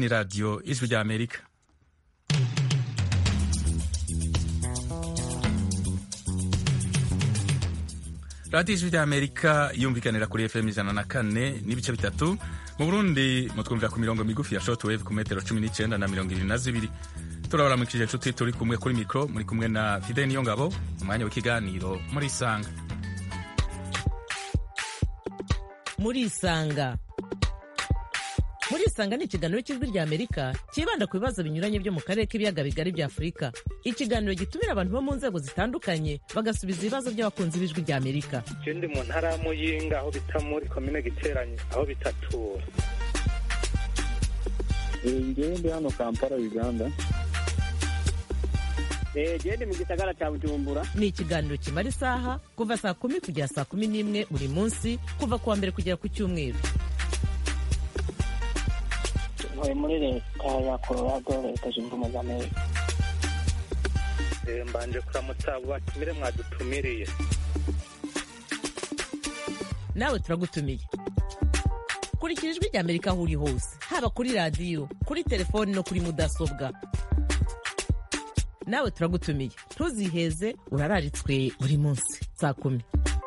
ni radiyo ijwi rya amerika radiyo ijwi rya amerika yumvikanira kuri fm ijana na kane n'ibice bitatu mu burundi mutwumvira ku mirongo migufi ya shortwave ku metero cumi n'icyenda na mirongo irindwi na zibiri turabaramukije inshuti turi kumwe kuri mikoro muri kumwe na fide niyo ngabo umwanya w'ikiganiro muri isanga muri isanga muri isanga ni ikiganiro cy'ijwi rya amerika cyibanda ku bibazo binyuranye byo mu karere k'ibiyaga bigari bya afurika ikiganiro gitumira abantu bo mu nzego zitandukanye bagasubiza ibibazo by'abakunzi b'ijwi rya amerika je ndi mu ntara ya muyinga aho bita muri komine giteranye aho bitatura ngewe ndi hano kampala uganda gende mu gisagara cya bujumbura ni ikiganiro kimara isaha kuva saa kumi kugera saa kumi n'imwe buri munsi kuva ku wa mbere kugera ku cyumweru ntuye muri leta ya colorado leta zunze ubumwe za amerika Eh, mbanje kuramutsa abo batumire mwadutumiriye nawe turagutumiye kurikira ijwi rya amerika aho uri hose haba kuri radiyo kuri telefoni no kuri mudasobwa nawe turagutumiye ntuziheze urararitswe buri munsi saa kumi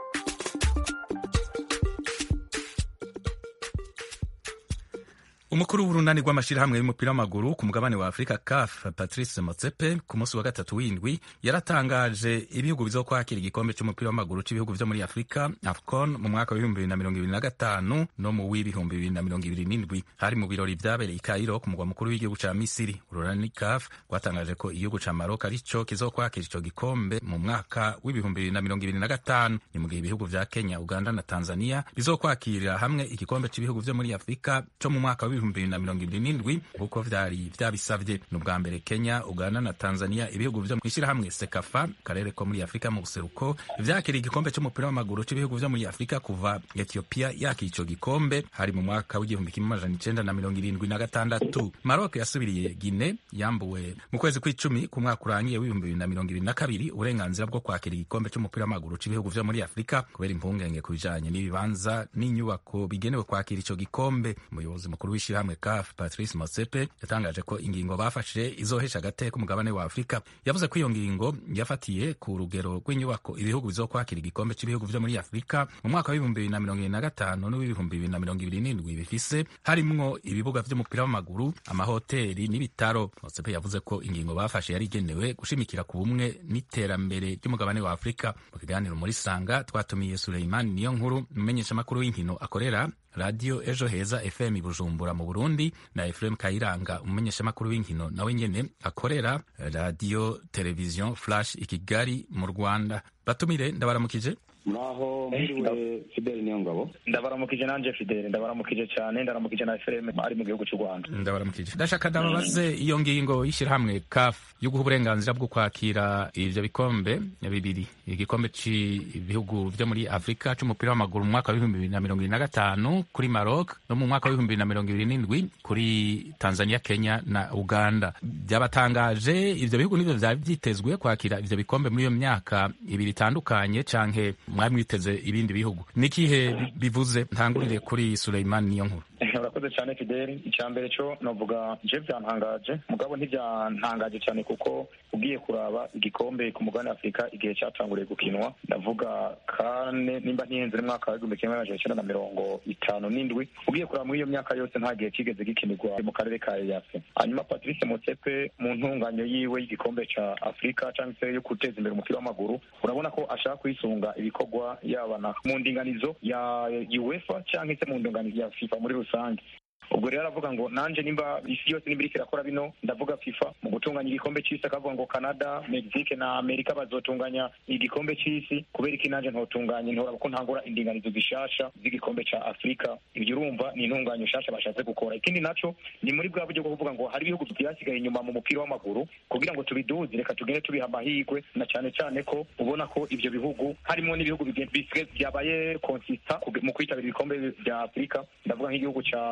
umukuru w'urunani rw'amashyirahamwe y'umupira w'amaguru ku mugabane wa afurika caf patrice motsepe ku munsi wa gatatu w'indwi yaratangaje ibihugu bizokwakira igikombe cy'umupira w'amaguru cy'ibihugu vyo muri afurika afcon mu mwaka w'ibihumbi bibiri na mirongo ibiri na gatanu no mu w'ibihumbi bibiri na mirongo ibiri n'indwi hari mu birori vyabereye i kairo ku mugwa mukuru w'igihugu ca misiri urunani caf rwatangaje ko igihugu ca marok arico kizokwakira ico gikombe mu mwaka w'ibihumbi bibiri na mirongo ibiri na gatanu ni mu gihe ibihugu vya kenya uganda na tanzania bizokwakira hamwe igikombe cy'ibihugu vyo muri afurika co mu mwaka w'ibihumbi bibiri na mirongo ibiri n'indwi kuko vyari vyabisavye ni ubwa mbere kenya uganda na tanzania ibihugu vyo mw'ishirahamwe sekafa karere ko muri afurika mu buseruko vyakiriye igikombe c'umupira w'amaguru c'ibihugu vyo muri afurika kuva ethiopia yakira ico gikombe hari mu mwaka w'igihumbi kimwe amajana icenda na mirongo irindwi na gatandatu marok yasubiriye gine yambuwe mu kwezi kw'icumi ku mwaka urangiye w'ibihumbi bibiri na mirongo ibiri na kabiri uburenganzira bwo kwakira igikombe c'umupira w'amaguru c'ibihugu vyo muri afurika kubera impungenge ku bijanye n'ibibanza n'inyubako bigenewe kwakira ico gikombe umuyobozi mukuru w'ishirahamwe caf patrice motsepe yatangaje ko ingingo bafashe izohesha agateka umugabane wa afurika yavuze ko iyo ngingo yafatiye ku rugero rw'inyubako ibihugu bizokwakira igikombe cy'ibihugu vyo muri afurika mu mwaka w'ibihumbi bibiri na mirongo ibiri na gatanu n'uw'ibihumbi bibiri na mirongo ibiri n'indwi bifise harimwo ibibuga vy'umupira w'amaguru amahoteli n'ibitaro motsepe yavuze ko ingingo bafashe yari igenewe gushimikira ku bumwe n'iterambere ry'umugabane wa afurika mu kiganiro muri sanga twatumiye suleimani niyo nkuru umumenyeshamakuru w'inkino akorera radiyo ejo heza fm bujumbura mu burundi na efuremu kayiranga umumenyeshamakuru w'inkino nawe nyene akorera radiyo televiziyo flash i kigali mu rwanda batumire ndabaramukije mwaho mwiriwe fideli niyo ngabo ndabaramukije nanje fidele ndabaramukije cyane ndaramukije na efuremu ari mu gihugu cy'u rwanda ndabaramukije ndashaka ndababaze iyo ngingo y'ishyirahamwe caf yo guha uburenganzira bwo kwakira ivyo bikombe bibiri igikombe c'ibihugu vyo muri afurika c'umupira w'amaguru mu mwaka w'ibihumbi bibiri na mirongo ibiri na gatanu kuri maroc no mu mwaka w'ibihumbi bibiri na mirongo ibiri n'indwi kuri tanzania kenya na uganda byabatangaje ivyo bihugu nivyo vyari vyitezwe kwakira ivyo bikombe muri iyo myaka ibiri itandukanye canke mwari mwiteze ibindi bihugu nikihe bivuze ntangurire kuri suleiman niyo nkuru urakoze cyane fideli icya mbere cyo navuga je byantangaje mugabo ntibyantangaje cyane kuko ugiye kuraba igikombe ku mugabane wa afurika igihe cyatanguriye gukinwa ndavuga kane nimba ntihenze n'umwaka w'igihumbi kimwe amajana icyenda na mirongo itanu n'indwi ugiye kuraba muri iyo myaka yose nta gihe kigeze gikinirwa mu karere ka eyase hanyuma patrice motsepe mu ntunganyo yiwe y'igikombe ca afurika cyangwa se yo guteza imbere umupira w'amaguru urabona ko ashaka kwisunga ibikorwa yaba na mu ndinganizo ya uefa cyangwa se mu ndinganizo ya fifa muri rusange ubwo rero aravuga ngo nanje nimba isi yose nimba iriko irakora bino ndavuga fifa mu gutunganya igikombe c'isi akavuga ngo canada mexique na amerika bazotunganya igikombe c'isi kubera iki nanje ntotunganya ntoraba ko ntangura indinganizo zishasha z'igikombe ca afurika ibyo urumva ni intunganyo nshasha bashatse gukora ikindi naco ni muri bwa buryo bwo kuvuga ngo hari ibihugu vyasigaye inyuma mu mupira w'amaguru kugira ngo tubiduze reka tugende tubiha amahirwe na cane cane ko ubona ko ivyo bihugu harimo n'ibihugu bisigaye vyabaye konsista mu kwitabira ibikombe vya afurika ndavuga nk'igihugu ca tanzania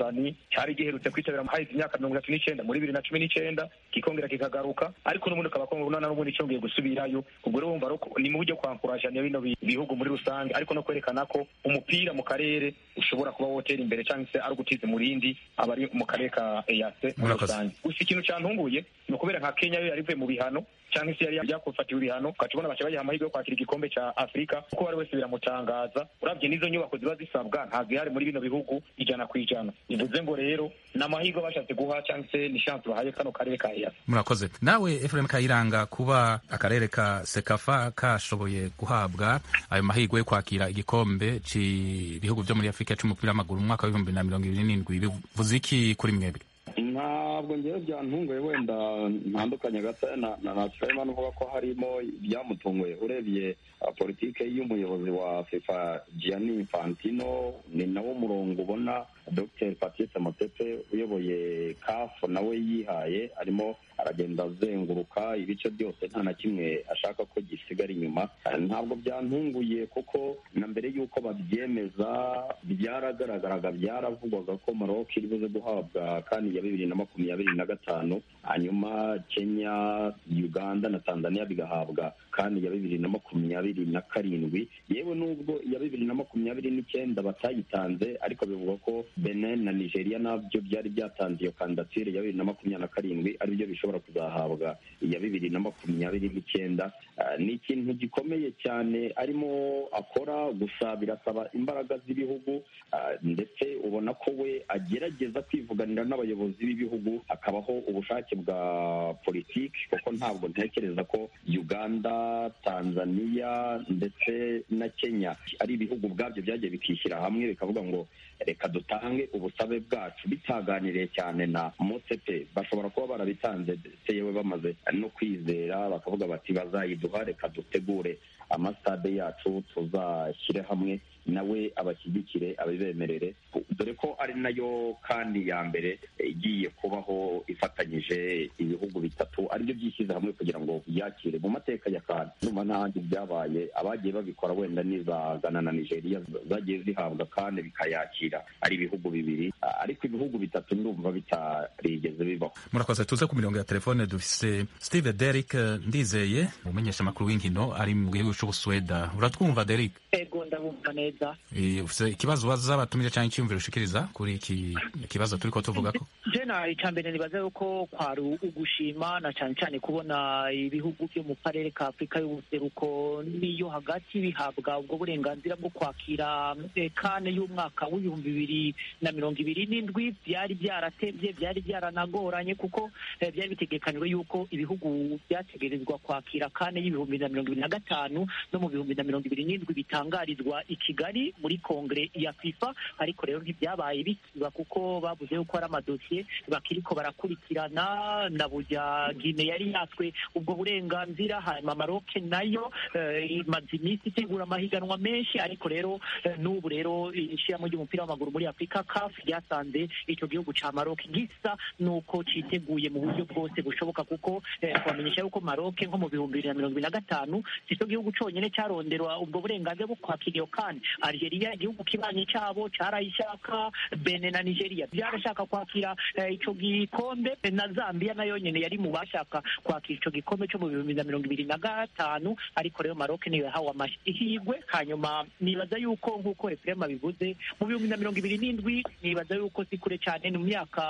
sani cyari giherutse kwitabira haheze imyaka mirongo itatu n'icenda muri bibiri na cumi n'icenda kikongera kikagaruka ariko n'ubundi ukaba none n'ubundi cyongeye gusubirayo ubwo rero wumva ni mu buryo kwankurajanya bino bihugu muri rusange ariko no kwerekana ko umupira mu karere ushobora kuba wotera imbere cyangwa se ari ugutiza umurindi abari mu karere ka eyase muri rusange gusa ikintu cyantunguye ni ukubera nka kenya yo yari ivuye mu bihano cyangwa se yari yakufatiwe ibihano ugaca ubona baca bayiha amahirwe yo kwakira igikombe cya afurika kuko bari wese biramutangaza urabye n'izo nyubako ziba zisabwa ntabwo ihari muri bino bihugu ijana ku ijana bivuze ngo rero ni amahirwe bashatse guha cyangwa se ni shansi bahaye kano karere ka eyase murakoze nawe efuremu kayiranga kuba akarere ka sekafa kashoboye guhabwa ayo mahirwe yo kwakira igikombe cy'ibihugu byo muri afurika cy'umupira w'amaguru mu mwaka w'ibihumbi na mirongo ibiri n'indwi bivuze iki kuri mwebwe ntabwo ngewe byantunguye wenda ntandukanye gato na nasirayimani uvuga ko harimo ibyamutunguye urebye politike y'umuyobozi wa fifa gianni infantino ni nawo murongo ubona dr patrice motepe uyoboye kafu nawe yihaye arimo aragenda azenguruka ibice byose nta na kimwe ashaka ko gisigara inyuma ntabwo byantunguye kuko na mbere y'uko babyemeza byaragaragaraga byaravugwaga ko maroc iri buze guhabwa kandi ya bibiri na makumyabiri na gatanu hanyuma kenya uganda na tanzania bigahabwa kandi ya bibiri na makumyabiri na karindwi yewe n'ubwo iya bibiri na makumyabiri n'icyenda batayitanze ariko bivugwa ko benin na nigeria nabyo byari byatanze iyo kandidatire ya bibiri na makumyabiri na karindwi aribyo bishobora kuzahabwa iya bibiri na makumyabiri n'icyenda ni ikintu gikomeye cyane arimo akora gusa birasaba imbaraga z'ibihugu ndetse ubona ko we agerageza kwivuganira n'abayobozi b'ibihugu hakabaho ubushake bwa politiki kuko ntabwo ntekereza ko uganda tanzania ndetse na kenya ari ibihugu ubwabyo byagiye bikishyira hamwe bikavuga ngo reka dutange ubusabe bwacu bitaganiriye cyane na mosepe bashobora kuba barabitanze ndetse yewe bamaze no kwizera bakavuga bati bazayiduha reka dutegure amasitade yacu tuzashyire hamwe nawe abashyigikire abibemerere dore ko ari nayo kandi ya mbere igiye kubaho ifatanyije ibihugu bitatu aribyo byishyize hamwe kugira ngo byakire mu mateka ya kandi numva n'ahandi byabaye abagiye babikora wenda n'iza gana na nigeria zagiye zihabwa kandi bikayakira ari ibihugu bibiri ariko ibihugu bitatu ndumva bitarigeze bibaho murakoze tuze ku mirongo ya telefone dufise steve derrick ndizeye umumenyesha amakuru w'inkino ari mu gihugu cy'ubusuweda uratwumva derrick ego ndabumva neza ufite ikibazo ubaza abatumire cyangwa icyiyumviro ushikiriza kuri iki kibazo turi ko tuvuga ko jena icya mbere nibaza yuko kwari ugushima na cyane cyane kubona ibihugu byo mu karere ka afurika y'ubuseruko n'iyo hagati bihabwa ubwo burenganzira bwo kwakira kane y'umwaka w'ibihumbi bibiri na mirongo ibiri n'indwi byari byaratebye byari byaranagoranye kuko byari bitegekanywe yuko ibihugu byategerezwa kwakira kane y'ibihumbi na mirongo ibiri na gatanu no mu bihumbi na mirongo ibiri n'indwi bitangarizwa i kigali muri kongere ya fifa ariko rero ntibyabaye bisiba kuko bavuze yuko ari amadosiye bakiriko barakurikirana na burya gine yari yatswe ubwo burenganzira hanyuma maroke nayo imaze iminsi itegura amahiganwa menshi ariko rero n'ubu rero ishyiramo ry'umupira w'amaguru muri afurika kafu ryasanze icyo gihugu cya maroke gisa n'uko cyiteguye mu buryo bwose bushoboka kuko twamenyesha yuko maroke nko mu bihumbi bibiri na mirongo ibiri na gatanu si cyo gihugu cyonyine cyaronderwa ubwo burenganzira bwo kwakira iyo kandi algeria igihugu kibanyi cyabo cyarayishaka bene na nigeria byarashaka kwakira icyo gikombe na zambia nayo nyine yari mu bashaka kwakira icyo gikombe cyo mu bihumbi na mirongo ibiri na gatanu ariko rero maroke niyo yahawe amahirwe hanyuma nibaza yuko nk'uko efurema bivuze mu bihumbi na mirongo ibiri n'indwi nibaza yuko si kure cyane ni mu myaka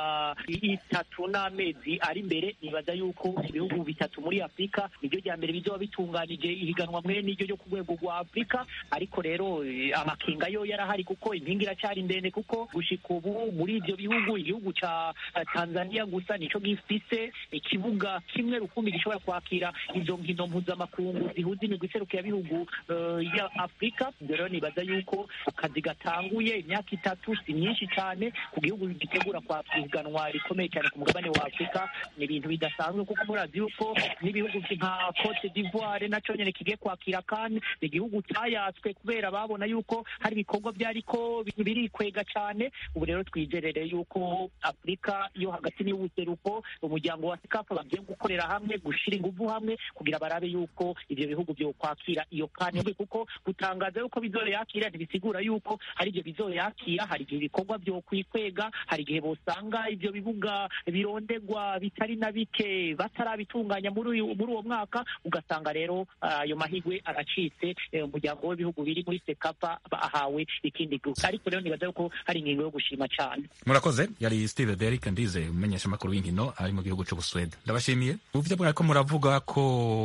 itatu n'amezi ari imbere nibaza yuko ibihugu bitatu muri afurika nibyo bya mbere bizoba bitunganije ihiganwa mwe n'iryo ryo ku rwego rwa afurika ariko rero amakinga yo yarahari kuko impinga iracyari ndende kuko gushika ubu muri ibyo bihugu igihugu cya tanzania gusa nicyo gifise ikibuga kimwe rukumbi gishobora kwakira izo nkino mpuzamakungu zihuza imigwi iserukiye bihugu ya afurika rero nibaza yuko akazi gatanguye imyaka itatu si myinshi cyane ku gihugu gitegura kwakira ihiganwa rikomeye cyane ku mugabane wa afurika ni ibintu bidasanzwe kuko murazi yuko n'ibihugu nka cote d'ivoire nacyo nyine kigiye kwakira kandi ni igihugu cyayatswe kubera babona yuko hari ibikorwa byariko birikwega cyane ubu rero twizerere yuko afurika afurika yo hagati n'iy'ubuseruko umuryango wa sekafa bagiye gukorera hamwe gushira ingufu hamwe kugira barabe yuko ivyo bihugu byo kwakira iyo kane kuko gutangaza yuko bizoyakira ntibisigura yuko hari ibyo bizoyakira hari igihe ibikorwa byo kwikwega hari igihe bosanga ivyo bibuga birondegwa bitari na bike batarabitunganya muri uyu muri uwo mwaka ugasanga rero ayo mahigwe aracitse umuryango w'ibihugu biri muri sekafa ahawe ikindi gihugu ariko rero nibaza yuko hari ingingo yo gushima cyane murakoze yari steve derrick ndize umenyesha amakuru w'inkino ari mu gihugu cy'ubuswede ndabashimiye mu byo mwariko muravuga ko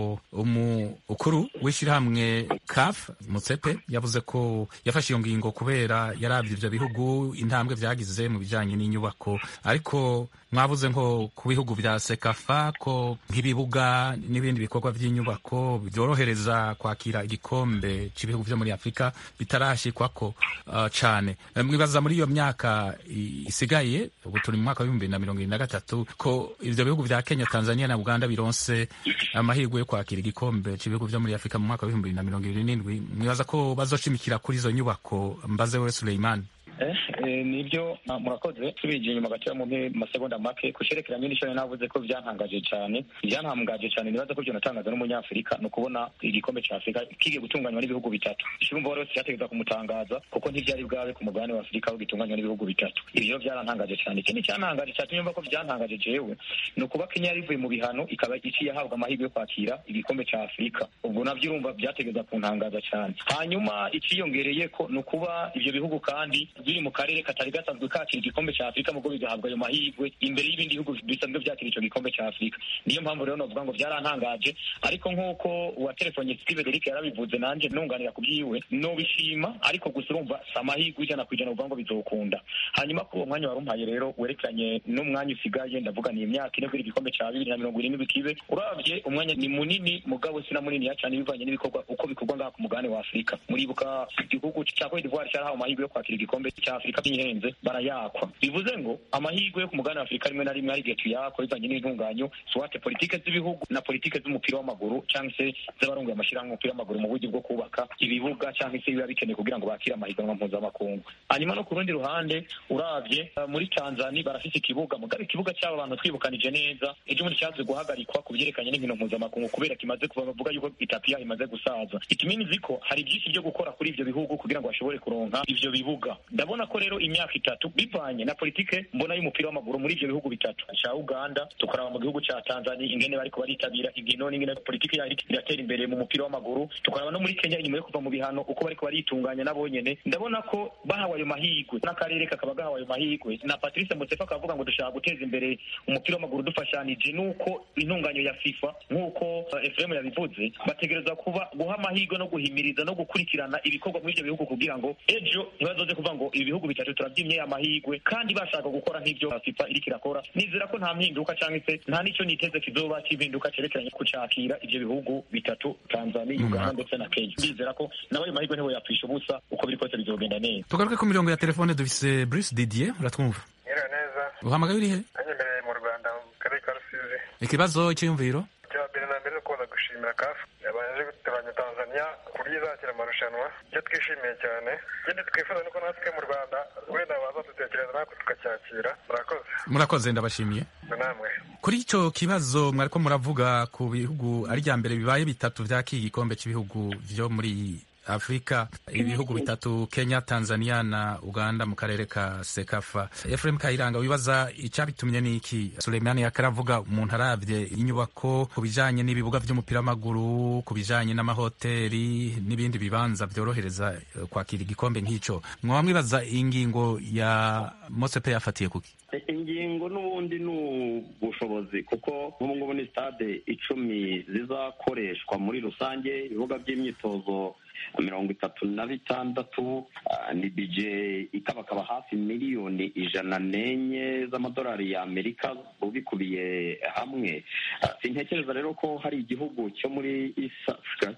umukuru w'ishyirahamwe caf mutsepe yavuze ko yafashe iyo ngingo kubera yarabye ivyo bihugu intambwe vyagize mu bijanye n'inyubako ariko mwavuze nko ku bihugu vya sekafa ko nk'ibibuga n'ibindi bikorwa vy'inyubako vyorohereza kwakira igikombe c'ibihugu vyo muri afurika bitarashikwako uh, cane mwibaza muri iyo myaka isigaye ubu turi mu mwaka w'ibihumbi na mirongo ibiri na gatatu ko ivyo bihugu vya kenya tanzania na uganda bironse amahirwe yo kwakira igikombe c'ibihugu vyo muri afurika mu mwaka w'ibihumbi na mirongo ibiri n'indwi mwibaza ko bazoshimikira kuri izo nyubako mbaze we suleiman nibyo murakoze tubinjiye inyuma gato mu masegonda make ku cyerekeranye n'icyo navuze ko byantangaje cyane byantangaje cyane nibaza ko byonatangaza n'umunyafurika ni ukubona igikombe cya afurika kigiye gutunganywa n'ibihugu bitatu ishimva wari wese cyategeza kumutangaza kuko ntibyari bwawe ku mugabane wa afurika aho gitunganywa n'ibihugu bitatu ibyo byarantangaje cyane ikindi cyantangaje cyane nyumva ko byantangaje jewe ni ukuba kenya yari ivuye mu bihano ikaba iciye ahabwa amahirwe yo kwakira igikombe cya afurika ubwo nabyo urumva byategeza kuntangaza cyane hanyuma ikiyongereye ko ni ukuba ibyo bihugu kandi biri mu karere katari gasanzwe kakira igikombe cya afurika mugo bigahabwa ayo mahirwe imbere y'ibindi bihugu bisanzwe byakira icyo gikombe cya afurika niyo mpamvu rero novuga ngo byarantangaje ariko nk'uko uwa telefone steve derike yarabivuze nanjye nunganira ku byiwe nobishima ariko gusa urumva si amahirwe ijana ku ijana uvuga ngo bizokunda hanyuma kuri uwo mwanya wari umpaye rero werekeranye n'umwanya usigaye ndavuga ni imyaka ine kuri igikombe cya bibiri na mirongo irindwi bikibe urabye umwanya ni munini mugabo si na munini cyane bivanye n'ibikorwa uko bikorwa ngaha ku mugabane wa afurika muribuka igihugu cya cote d'ivoire cyarahawe amahirwe yo kwakira igikombe cya afurika by'ihenze barayakwa bivuze ngo amahirwe yo ku mugabane wa afurika rimwe na rimwe hari igihe tuyakwa bivanye n'intunganyo swate politike z'ibihugu na politike z'umupira w'amaguru cyangwa se z'abarunguye amashyirahamwe y'umupira w'amaguru mu buryo bwo kubaka ibibuga cyangwa se biba bikeneye kugira ngo bakire amahiganwa mpuzamakungu hanyuma no ku rundi ruhande urabye muri tanzania barafite ikibuga mugabe ikibuga cy'aba bantu twibukanije neza ejo bundi cyaje guhagarikwa ku byerekanye n'inkino mpuzamakungu kubera kimaze kuva bavuga yuko itapi yaho imaze gusaza ikiminizi ko hari byinshi byo gukora kuri ibyo bihugu kugira ngo bashobore kuronka ivyo bibuga ndabona ko rero imyaka itatu bivanye na politike mbona y'umupira w'amaguru muri ivyo bihugu bitatu cya uganda tukaraba mu gihugu cya tanzania ingene bariko baritabira inkino n'ingene politike yaho iratera imbere mu mupira w'amaguru tukaraba no muri kenya inyuma yo kuva mu bihano uko bariko baritunganya nabo nyene ndabona ko bahawe ayo mahirwe n'akarere kakaba gahawe ayo mahirwe na patrice mutsefa akavuga ngo dushaka guteza imbere umupira w'amaguru dufashanije n'uko intunganyo ya fifa nk'uko uh, efuremu yabivuze bategereza kuba guha amahirwe no guhimiriza no gukurikirana ibikorwa muri ivyo bihugu kugira ngo ejo ntibazoze kuvuga ngo ibi bihugu bitatu turabyimye amahirwe kandi bashaka gukora nk'ivyo fifa iriko irakora nizera ko nta mpinduka cyangwa se nta n'ico niteze kizoba cy'impinduka cerekeranye kucakira ivyo bihugu bitatu tanzania uganda ndetse na kenya ndizera ko nawe ayo mahirwe ntibo yapfisha ubusa uko biri kose bizogenda neza tugaruke ku mirongo ya telefone dufise bruce didier uratwumva Nyiriwe neza uhamagaye urihe nanjye mbereye mu rwanda mu karere ka rusizi ikibazo cyiyumviro icya mbere na mbere ni ukubanza gushimira kafu yabanje gutabanya tanzania kurya izakira amarushanwa icyo twishimiye cyane ikindi twifuza ni ko natwe mu rwanda wenda bazadutekereza natwe tukacyakira murakoze murakoze ndabashimiye namwe kuri icyo kibazo mwariko muravuga ku bihugu ari rya mbere bibaye bitatu vyakira igikombe cy'ibihugu vyo muri afurika ibihugu bitatu kenya tanzania na uganda mu karere ka sekafa efuremu kayiranga wibaza icyabitumye ni iki suleimani yakaravuga umuntu aravye inyubako ku bijanye n'ibibuga vy'umupira w'amaguru ku bijanye n'amahoteli n'ibindi bibanza vyorohereza eh, kwakira igikombe nk'ico mwaba mwibaza ingingo ya mosepe yafatiye kuki ingingo n'ubundi ni ubushobozi kuko nk'ubu ngubu ni stade icumi zizakoreshwa muri rusange ibibuga by'imyitozo mirongo itatu na bitandatu ah, ni bije ikabakaba hafi miliyoni ijana n'enye z'amadolari y'amerika ubikubiye hamwe Ah, sintekereza rero ko hari igihugu cyo muri east africa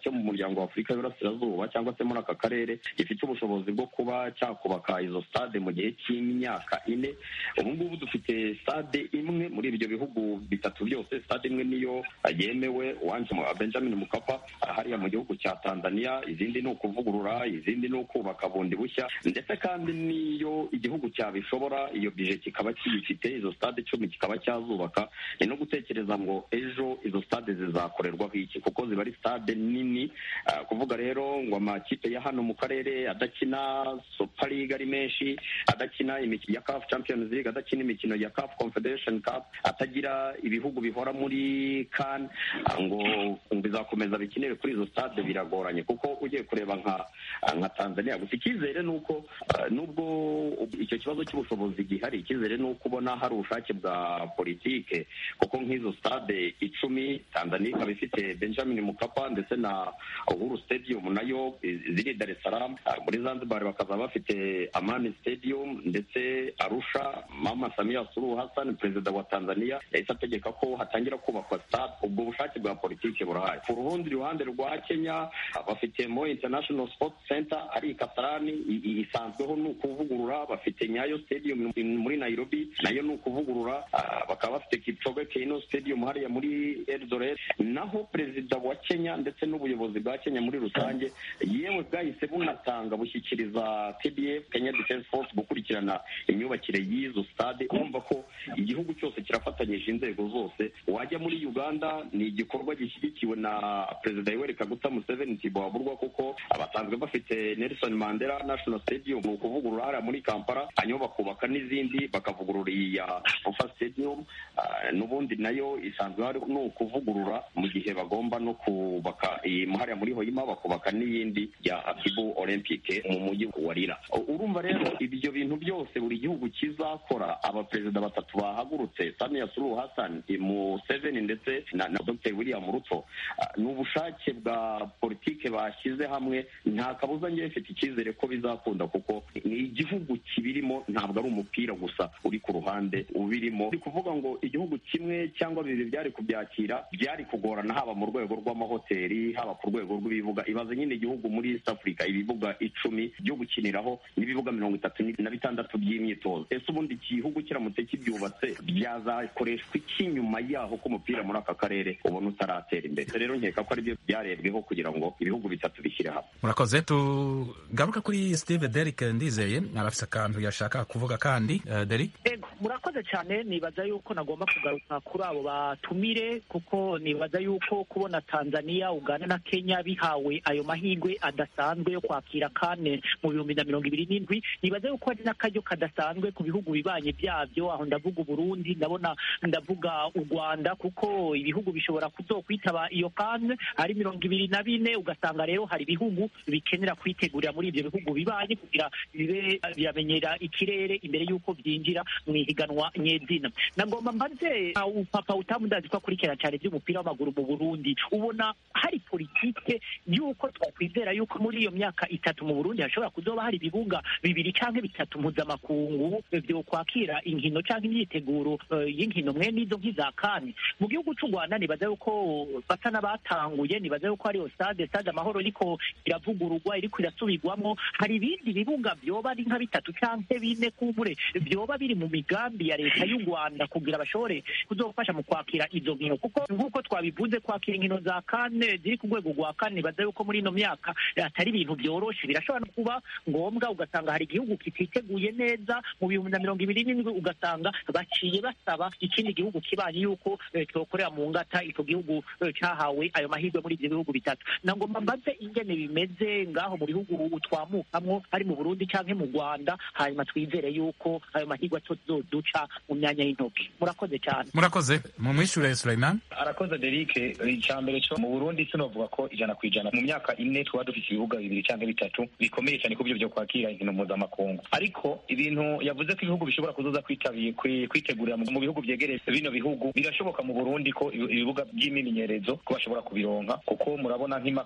cyo mu muryango wa afurika y'uburasirazuba cyangwa se muri aka karere gifite ubushobozi bwo kuba cyakubaka izo stade mu gihe cy'imyaka ine ubu ngubu dufite stade imwe muri ibyo bihugu bitatu byose stade imwe niyo yemewe uwanje benjamin mukapa hariya mu gihugu cya tanzania izindi ni ukuvugurura izindi ni ukubaka bundi bushya ndetse kandi n'iyo igihugu cyabishobora iyo bije kikaba kiyifite izo stade icumi kikaba cyazubaka ni no gutekereza ngo ejo izo stade zizakorerwaho iki kuko ziba ari stade nini uh, kuvuga rero ngo amakipe ya hano mu karere adakina super league ari menshi adakina imikino ya CAF Champions League adakina imikino ya CAF Confederation Cup atagira ibihugu bihora muri CAN ngo bizakomeza bikinire kuri izo stade biragoranye kuko ugiye kureba nka nka Tanzania gusa icyizere ni uko uh, nubwo icyo kibazo cy'ubushobozi gihari icyizere ni uko ubona hari ubushake bwa politike kuko nk'izo stade icumi Tanzania ikaba ifite Benjamin Mkapa ndetse na Uhuru Stadium nayo ziri Dar es Salaam muri Zanzibar bakaza bafite Amani Stadium ndetse Arusha Mama Samia Suluhu Hassan perezida wa Tanzania yahise ategeka ko hatangira kubakwa stade ubwo bushake bwa politike burahari ku rundi ruhande rwa Kenya bafite Moi International Sports Center ari Kasarani isanzweho ni ukuvugurura bafite Nyayo Stadium muri Nairobi nayo ni ukuvugurura bakaba bafite Kipchoge Keino Stadium hariya muri Eldoret naho perezida wa Kenya ndetse n'ubuyobozi bwa Kenya muri rusange yewe bwahise bunatanga bushyikiriza KDF Kenya Defence Force gukurikirana imyubakire y'izo stade urumva ko igihugu cyose kirafatanyije inzego zose wajya muri Uganda ni igikorwa gishyigikiwe na perezida Yoweri Kaguta Museveni ntibaburwa kuko abasanzwe bafite Nelson Mandela National Stadium ni ukuvugurura hariya muri Kampala hanyuma bakubaka n'izindi bakavugurura iya Fufa Stadium n'ubundi nayo isanzwe hari ni ukuvugurura mu gihe bagomba no kubaka hariya muri Hoima bakubaka n'iyindi ya Akibu Olympique mu mujyi wa Lira urumva rero ibyo bintu byose buri gihugu kizakora abaperezida batatu bahagurutse Samia Suluhu Hassan Museveni ndetse na, na Dr William Ruto ni ubushake bwa politike bashyize hamwe nta kabuza ngewe mfite icyizere ko bizakunda kuko ni igihugu kibirimo ntabwo ari umupira gusa uri ku ruhande ubirimo ni kuvuga ngo igihugu kimwe cyangwa bibiri byari kubyakira byari kugorana haba mu rwego rw'amahoteli haba ku rwego rw'ibibuga ibaze nyine igihugu muri East Africa ibibuga icumi byo gukiniraho n'ibibuga mirongo itatu na bitandatu by'imyitozo ese ubundi igihugu kiramutse kibyubatse byazakoreshwa iki nyuma yaho ko umupira muri aka karere ubona utaratera imbere rero nkeka ko aribyo byarebweho kugira ngo ibihugu bitatu bishyire hamwe murakoze tugaruka kuri Steve Derrick ndizeye arafise akantu yashaka kuvuga kandi uh, Derrick ego murakoze cyane nibaza yuko nagomba kugaruka kuri abo batumire kuko nibaza yuko kubona Tanzania Uganda na Kenya bihawe ayo mahirwe adasanzwe yo kwakira kane mu bihumbi na mirongo ibiri n'indwi nibaza yuko ari n'akaryo kadasanzwe ku bihugu bibanye byabyo aho ndavuga Uburundi ndabona ndavuga u Rwanda kuko ibihugu bishobora kuzokwitaba iyo kane ari mirongo ibiri na bine ugasanga rero hari ibihugu bikenera kwitegurira muri ibyo bihugu bibanye kugira bibe biramenyera ikirere imbere y'uko byinjira mu ihiganwa nyezina nagomba mbaze papa utamudazi ko akurikirana cyane by'umupira w'amaguru mu Burundi ubona hari politike y'uko twakwizera yuko muri iyo myaka itatu mu Burundi hashobora kuzoba hari ibibuga bibiri canke bitatu mpuzamakungu byo kwakira inkino canke imyiteguro uh, y'inkino mwe n'izo nk'iza kane mu gihugu c'u Rwanda nibaza yuko basa n'abatanguye nibaza yuko hariyo stade stade amahoro iriko iravugururwa iriko irasubirwamo hari ibindi bibuga vyoba ari nka bitatu canke bine kubure vyoba biri mu migambi ya leta y'u Rwanda kugira bashobore kuzofasha mu kwakira izo nkino kuko nk'uko twabivuze kwakira inkino za kane ziri ku rwego rwa kane nibaza yuko muri ino myaka atari ibintu byoroshe birashobora no kuba ngombwa ugasanga hari igihugu kititeguye neza mu bihumbi na mirongo ibiri n'indwi ugasanga baciye basaba ikindi gihugu kibanye yuko cyokorera mu ngata icyo gihugu cyahawe ayo mahirwe muri ibyo bihugu bitatu nagomba mbaze ingene bimeze ngaho mu bihugu twamukamwo hari mu burundi cyangwa mu rwanda hanyuma twizere yuko ayo mahirwe atozoduca mu myanya y'intoki murakoze cyane murakoze mu mwishure Sulaiman arakoze Derek icya mbere cyo mu burundi sinovuga ko ijana ku ijana mu myaka ine tuba dufite ibibuga bibiri cyangwa bitatu bikomeye cyane ku byo byo kwakira inkino mpuzamakungu ariko ibintu yavuze ko ibihugu bishobora kuzoza kwitabiye kwitegurira mu bihugu byegereye bino bihugu birashoboka mu burundi ko ibibuga by'imyimenyerezo ko bashobora kubironka kuko murabona nk'imaka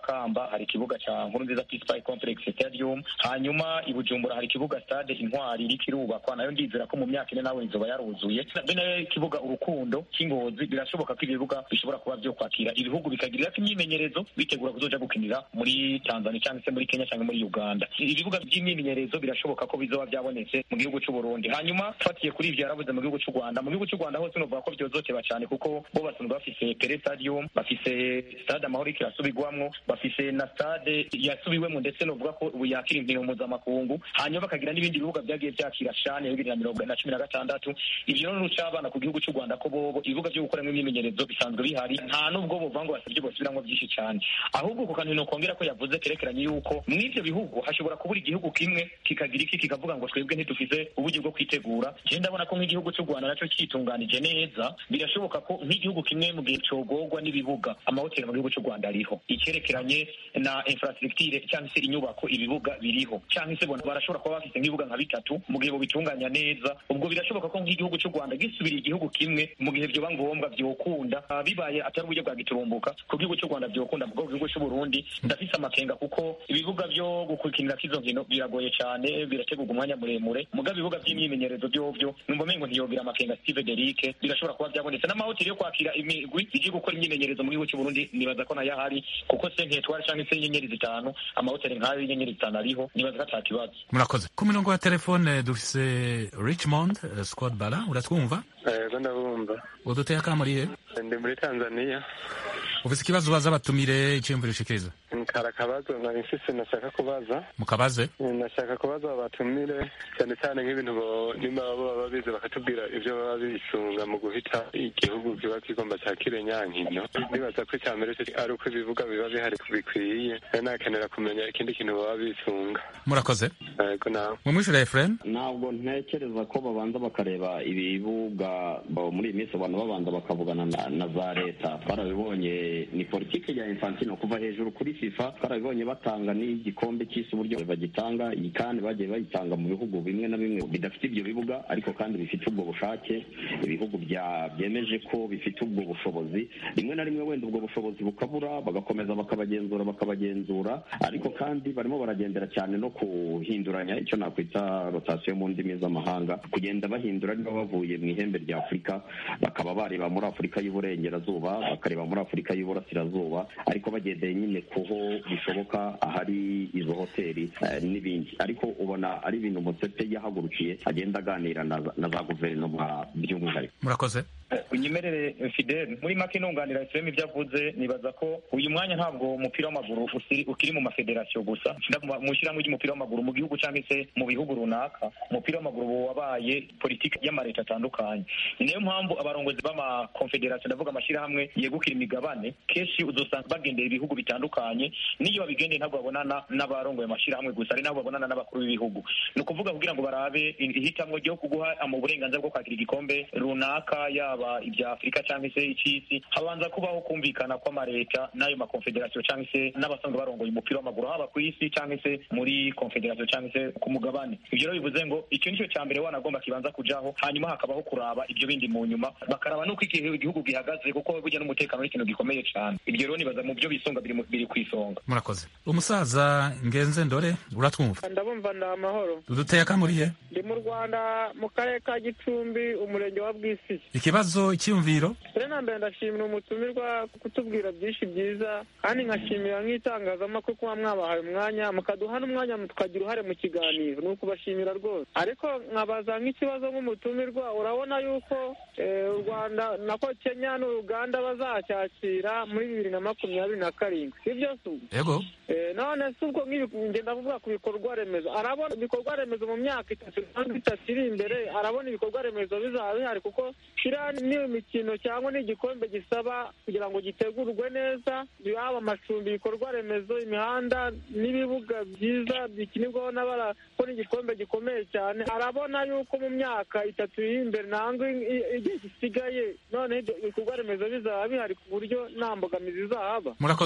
makamba hari ikibuga ca nkurunziza peace park complex stadium hanyuma i bujumbura hari ikibuga stade intwari iriko irubakwa nayo ndizera ko mu myaka ine nawe izoba yaruzuye be nayo ikibuga urukundo cy'ingozi birashoboka ko ibibuga bishobora kuba vyo kwakira ibihugu bikagirirako imyimenyerezo bitegura kuzoja gukinira muri tanzania cyangwa se muri kenya cyangwa muri uganda ibibuga by'imyimenyerezo birashoboka ko bizoba byabonetse mu gihugu c'u burundi hanyuma fatiye kuri ivyo yaravuze mu gihugu c'u rwanda mu gihugu c'u rwanda hose novuga ko vyozoteba cyane kuko bo basanzwe bafise pere stadium bafise stade amahoro iriko irasubirwamwo bafise na stade yasubiwemo ndetse novuga ko ubu yakira inkino mpuzamakungu hanyuma bakagira n'ibindi bibuga vyagiye vyakira shane ya bibiri na mirongo na cumi na gatandatu ivyo rero n'ucabana ku gihugu c'u rwanda ko bobo ibibuga vyo gukoramwo imyimenyerezo bisanzwe bihari nta n'ubwo bovuga ngo basavye bosubiramwo vyinshi cane ahubwo ku kantu nokongera ko yavuze kerekeranye yuko mw'ivyo bihugu hashobora kubura igihugu kimwe kikagira iki kikavuga ngo twebwe ntidufise uburyo bwo kwitegura je ndabona ko nk'igihugu c'u rwanda naco citunganije neza birashoboka ko nk'igihugu kimwe mu gihe cogorwa n'ibibuga amahoteli mu gihugu c'u rwanda ariho icyerekeranye na infrastructure cyangwa se inyubako ibibuga biriho cyangwa se bona barashobora kuba bafite nk'ibibuga nka bitatu mu gihe bobitunganya neza ubwo birashoboka ko nk'igihugu c'u rwanda gisubiriye igihugu kimwe mu gihe vyoba ngombwa vyokunda Ah, bibaye atari uburyo bwa giturumbuka ku gihugu c'u rwanda vyokunda mu gihugu c'u burundi ndafise amakenga kuko ibibuga vyo gukinira k'izo nkino biragoye cane birategurwa umwanya muremure mugabo ibibuga vy'imyimenyerezo vyovyo numva mengo ntiyogira amakenga steve derike birashobora kuba vyabonetse n'amahoteli yo kwakira imigwi igiye gukora imyimenyerezo mu gihugu c'u burundi nibaza ko nayo ahari kuko se nketwari canke se inyenyeri zitanu amahoteli nk'ayo y'inyenyeri zitanu ariho nibaza ko ata kibazo murakoze ku mirongo ya telefone dufise richmond eh, scott bala uratwumva yego ndabumva uduteye akamuriye ndi muri tanzania ufise ikibazo ubaza abatumire iciyumviro ushikiriza kari akabazo nari mfise nashaka kubaza mukabaze nashaka kubaza abatumire cyane cyane nk'ibintu bo- nimba baba babizi bakatubwira ivyo baba bisunga mu guhita igihugu kiba kigomba cakire nyankino nibaza ko icya mbere cyo ari uko ibibuga biba bihari bikwiye rero nakenera kumenya ikindi kintu baba bisunga murakoze yego nawe mumwishyura efureni ntabwo ntekereza ko babanza bakareba ibibuga bo- muri iyi minsi abantu babanza bakavugana na, na za leta twarabibonye ni politiki ya infantino kuva hejuru kuri fifa twarabibonye batanga n'igikombe cy'isi uburyo bagitanga iyi kandi bagiye bayitanga mu bihugu bimwe na bimwe bidafite ibyo bibuga ariko kandi bifite ubwo bushake ibihugu bya byemeje ko bifite ubwo bushobozi rimwe na rimwe wenda ubwo bushobozi bukabura bagakomeza bakabagenzura bakabagenzura ariko kandi barimo baragendera cyane no kuhinduranya icyo nakwita rotasiyo mu ndimi z'amahanga kugenda bahindura niba bavuye mu ihembe rya afurika bakaba bareba muri afurika y'uburengerazuba bakareba muri afurika y'uburasirazuba ariko bagendeye nyine kuho bishoboka ahari izo hoteli eh, n'ibindi ariko ubona ari ibintu mutsete yahagurukiye agenda aganira na za- na za guverinoma by'umwihariko murakoze unyemerere fidel muri make nunganira efuremu ibyo avuze nibaza ko uyu mwanya ntabwo umupira w'amaguru usiri- ukiri mu mafederasiyo gusa Ndavuga mu ishyirahamwe ry'umupira w'amaguru mu gihugu cyangwa se mu bihugu runaka umupira w'amaguru ubu wabaye politiki y'amaleta atandukanye ni nayo mpamvu abarongozi b'amakonfederasiyo ndavuga amashyirahamwe yegukira imigabane kenshi uzosanga bagendera ibihugu bitandukanye n'iyo babigendeye ntabwo babonana n'abarongoye amashyirahamwe gusa ari nabo babonana n'abakuru b'ibihugu ni ukuvuga kugira ngo barabe ihitamwo ryo kuguha mu burenganzira bwo kwakira igikombe runaka yaba ibya afurika cyangwa se icy'isi habanza kubaho kumvikana kw'amaleta n'ayo makonfederasiyo cyangwa se n'abasanzwe barongoye umupira w'amaguru haba ku isi cyangwa se muri konfederasiyo cyangwa se ku mugabane ibyo rero bivuze ngo icyo nicyo cya mbere wanagomba kibanza kujaho hanyuma hakabaho kuraba ibyo bindi mu nyuma bakaraba n'uko igihe igihugu gihagaze kuko burya n'umutekano ni ikintu gikomeye cyane ibyo rero nibaza mu byo bisunga biri mu- biri ku isonga murakoze umusaza ngenze ndore uratwumva ndabumva ndi amahoro uduteye akamuriye ndi mu rwanda mu karere ka gicumbi umurenge wa bwisigi ikibazo icyiyumviro rero na mbere ndashimira umutumirwa kutubwira byinshi byiza kandi nkashimira nk'itangazamakuru kuba mwabahaye umwanya mukaduha n'umwanya tukagira uruhare mu kiganiro ni ukubashimira rwose ariko nkabaza nk'ikibazo nk'umutumirwa urabona yuko eh, u rwanda nako kenya n'uruganda bazacyakira muri bibiri na makumyabiri na karindwi sibyo se ubwo yego Eh, none si ubwo nk'ibi ngenda kuvuga ku bikorwa remezo arabona ibikorwa remezo mu myaka itatu cyangwa itatu iri imbere arabona ibikorwa remezo bizaba bihari kuko kiriya ni imikino cyangwa ni igikombe gisaba kugira ngo gitegurwe neza yaba amacumbi ibikorwa remezo imihanda n'ibibuga byiza bikinirwaho n'abara ko ni igikombe gikomeye cyane arabona yuko mu myaka itatu iri imbere nangwa i- i- igihe gisigaye noneho ibyo bikorwa remezo bizaba bihari ku buryo nta mbogamizi zahaba murakoze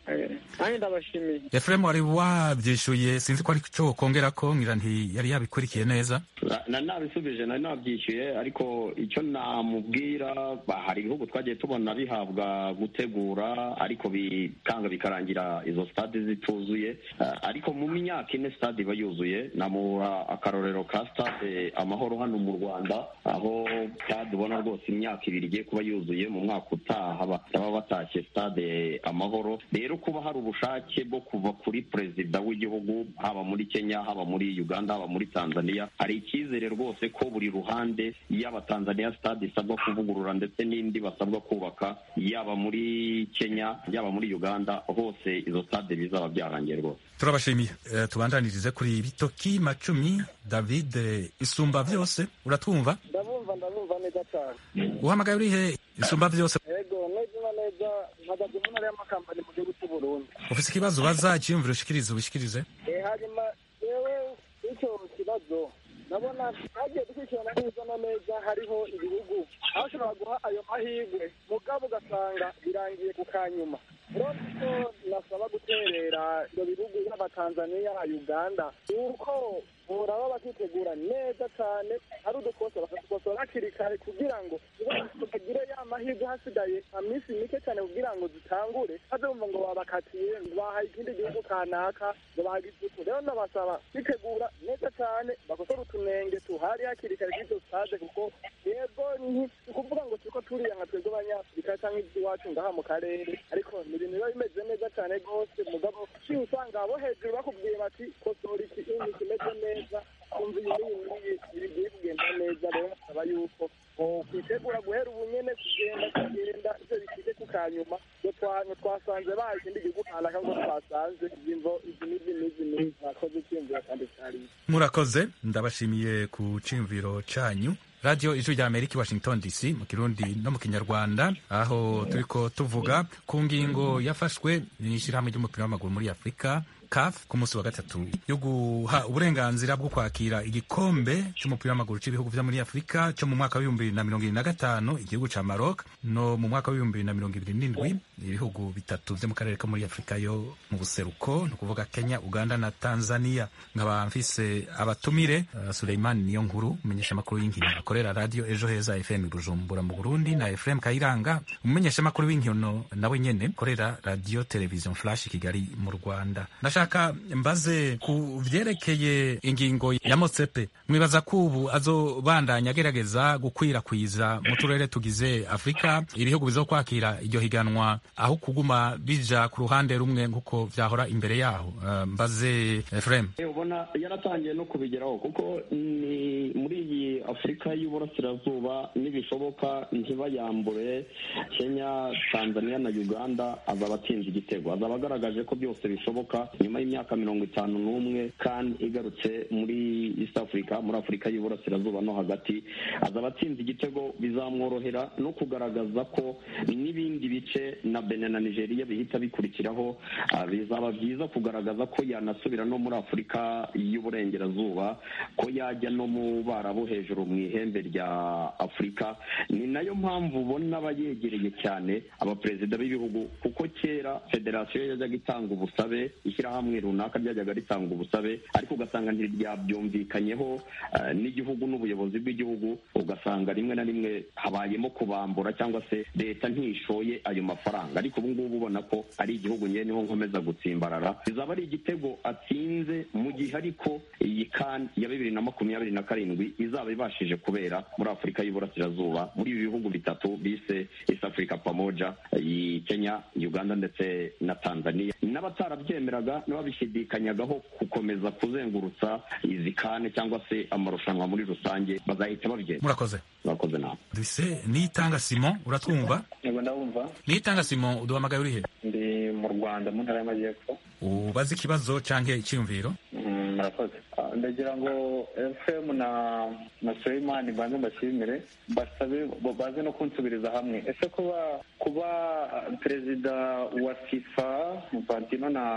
nanjye ndabashimiye efuremu wari wabyishyuye sinzi ko ari cyo kongera ko ngira nti yari yabikurikiye neza na nabisubije nari nabyishyuye ariko icyo namubwira hari ibihugu twagiye tubona bihabwa gutegura ariko bikanga bikarangira izo stade zituzuye ariko mu myaka ine stade iba yuzuye namuha akarorero ka stade amahoro hano mu rwanda aho stade ubona rwose imyaka ibiri igiye kuba yuzuye mu mwaka utaha baba batashye stade amahoro rero kuba hari ubushake bwo kuva kuri perezida w'igihugu haba muri kenya haba muri uganda haba muri tanzania hari icyizere rwose ko buri ruhande yaba tanzania stade isabwa kuvugurura ndetse n'indi basabwa kubaka yaba muri kenya yaba muri uganda hose izo stade bizaba byarangiye rwose turabashimiye uh, tubandanirize kuri bitoki macumi david isumba byose uratwumva ndabumva ndabumva neza cyane uhamagaye urihe isumba byose yego neza na neza mpagaze mu ntara y'amakambani mu gihugu cy'u burundi ufite ikibazo ubaza icyiyumviro ushikirize ubishikirize hanyuma yewe icyo kibazo ndabona hagiye gukurikirana neza na neza hariho ibihugu aho ushobora guha ayo mahirwe mugabo ugasanga birangiye ku kanyuma urabona ko nasaba guterera ibyo bihugu yaba tanzania uganda yuko boraba bakitegura neza cyane hari udukosa bakadukosora hakiri kare kugira ngo bagire ya mahirwe hasigaye iminsi mike cyane kugira ngo zitangure haze bumva ngo babakatiye ngo bahaye ikindi gihugu kanaka ngo bagize utu rero ndabasaba kwitegura neza cyane bakosora utunenge tuhari hakiri kare k'izo stade kuko yego ni ukuvuga ngo turiko turiya nka twebwe abanyafurika cyangwa iby'iwacu ngaha mu karere ariko ni ibintu biba bimeze neza cyane rwose mugabo uciye usanga abo hejuru bakubwiye bati kosora iki ini kimeze neza kumva iyi n'iyi n'iyi bigiye kugenda neza rero nkasaba yuko kwitegura guhera ubu nyene kugenda kugenda ivyo bishike ku kanyuma ngo twasanze baha ikindi gihugu kanaka ngo twasanze imvo izi n'izi n'izi n'izi mwakoze icyiyumviro kandi cyari murakoze ndabashimiye ku ciyumviro canyu radiyo ijwi rya amerika washington dc mu kirundi no mu kinyarwanda aho turiko tuvuga ku ngingo yafashwe n'ishyirahamwe ry'umupira w'amaguru muri afurika caf ku munsi wa gatatu yo guha uburenganzira bwo kwakira igikombe cy'umupira w'amaguru cy'ibihugu vyo muri afurika cyo mu mwaka w'ibihumbi bibiri na mirongo ibiri na gatanu igihugu ca maroc no mu mwaka w'ibihumbi bibiri na mirongo ibiri n'indwi ibihugu bitatu vyo mu karere ko muri afurika yo mu buseruko ni ukuvuga kenya uganda na tanzania nkaba mfise abatumire uh, suleiman niyo nkuru umumenyeshamakuru y'inkino akorera radio ejo heza fm bujumbura mu burundi na efrem kayiranga umumenyeshamakuru w'inkino nawe nyene akorera radio television flash kigali mu rwanda nashaka mbaze ku vyerekeye ingingo ya motsepe mwibaza ko ubu azobandanya agerageza gukwirakwiza mu turere tugize afurika ibihugu bizokwakira iryo higanwa aho kuguma bija ku ruhande rumwe nk'uko vyahora imbere yaho uh, mbaze efrem ubona yaratangiye no kubigeraho kuko ni muri iyi afurika y'uburasirazuba nibishoboka ntibayambure kenya tanzania na uganda azaba atsinze igitego azaba agaragaje ko byose bishoboka nyuma y'imyaka mirongo itanu n'umwe kandi igarutse muri east africa muri afurika y'uburasirazuba no hagati azaba atsinze igitego bizamworohera no kugaragaza ko n'ibindi bice na benin na nigeria bihita bikurikiraho bizaba byiza kugaragaza ko yanasubira no muri afurika y'uburengerazuba ko yajya no mu barabu hejuru mu ihembe rya afurika ni nayo mpamvu ubona aba yegereye cyane abaperezida b'ibihugu kuko kera federasiyo yajyaga itanga ubusabe ishyirahamwe runaka ryajyaga ritanga ubusabe ariko ugasanga ntiryabyumvikanyeho n'igihugu n'ubuyobozi bw'igihugu ugasanga rimwe na rimwe habayemo kubambura cyangwa se leta ntishoye ayo mafaranga ariko ubu ngubu ubona ko ari igihugu nyine niho nkomeza gutsimbarara bizaba ari igitego atsinze mu gihe ariko iyi kan ya bibiri na makumyabiri na karindwi izaba ibashije kubera muri afurika y'uburasirazuba muri ibi bihugu bitatu bise east africa pamoja iyi kenya uganda ndetse na tanzania n'abatarabyemeraga n'ababishidikanyagaho gukomeza kuzengurutsa izi kane cyangwa se amarushanwa muri rusange bazahita babyemera murakoze murakoze nawe dufise niyitanga simon uratwumva yego ndabumva niyitanga simon uduhamagaye urihe ndi mu rwanda mu ntara y'amajyepfo ubaze ikibazo canke icyiyumviro murakoze ndagira ngo fm na na suleimani banze mbashimire basabe baze no kunsubiriza hamwe ese kuba kuba perezida wa fifa infantino na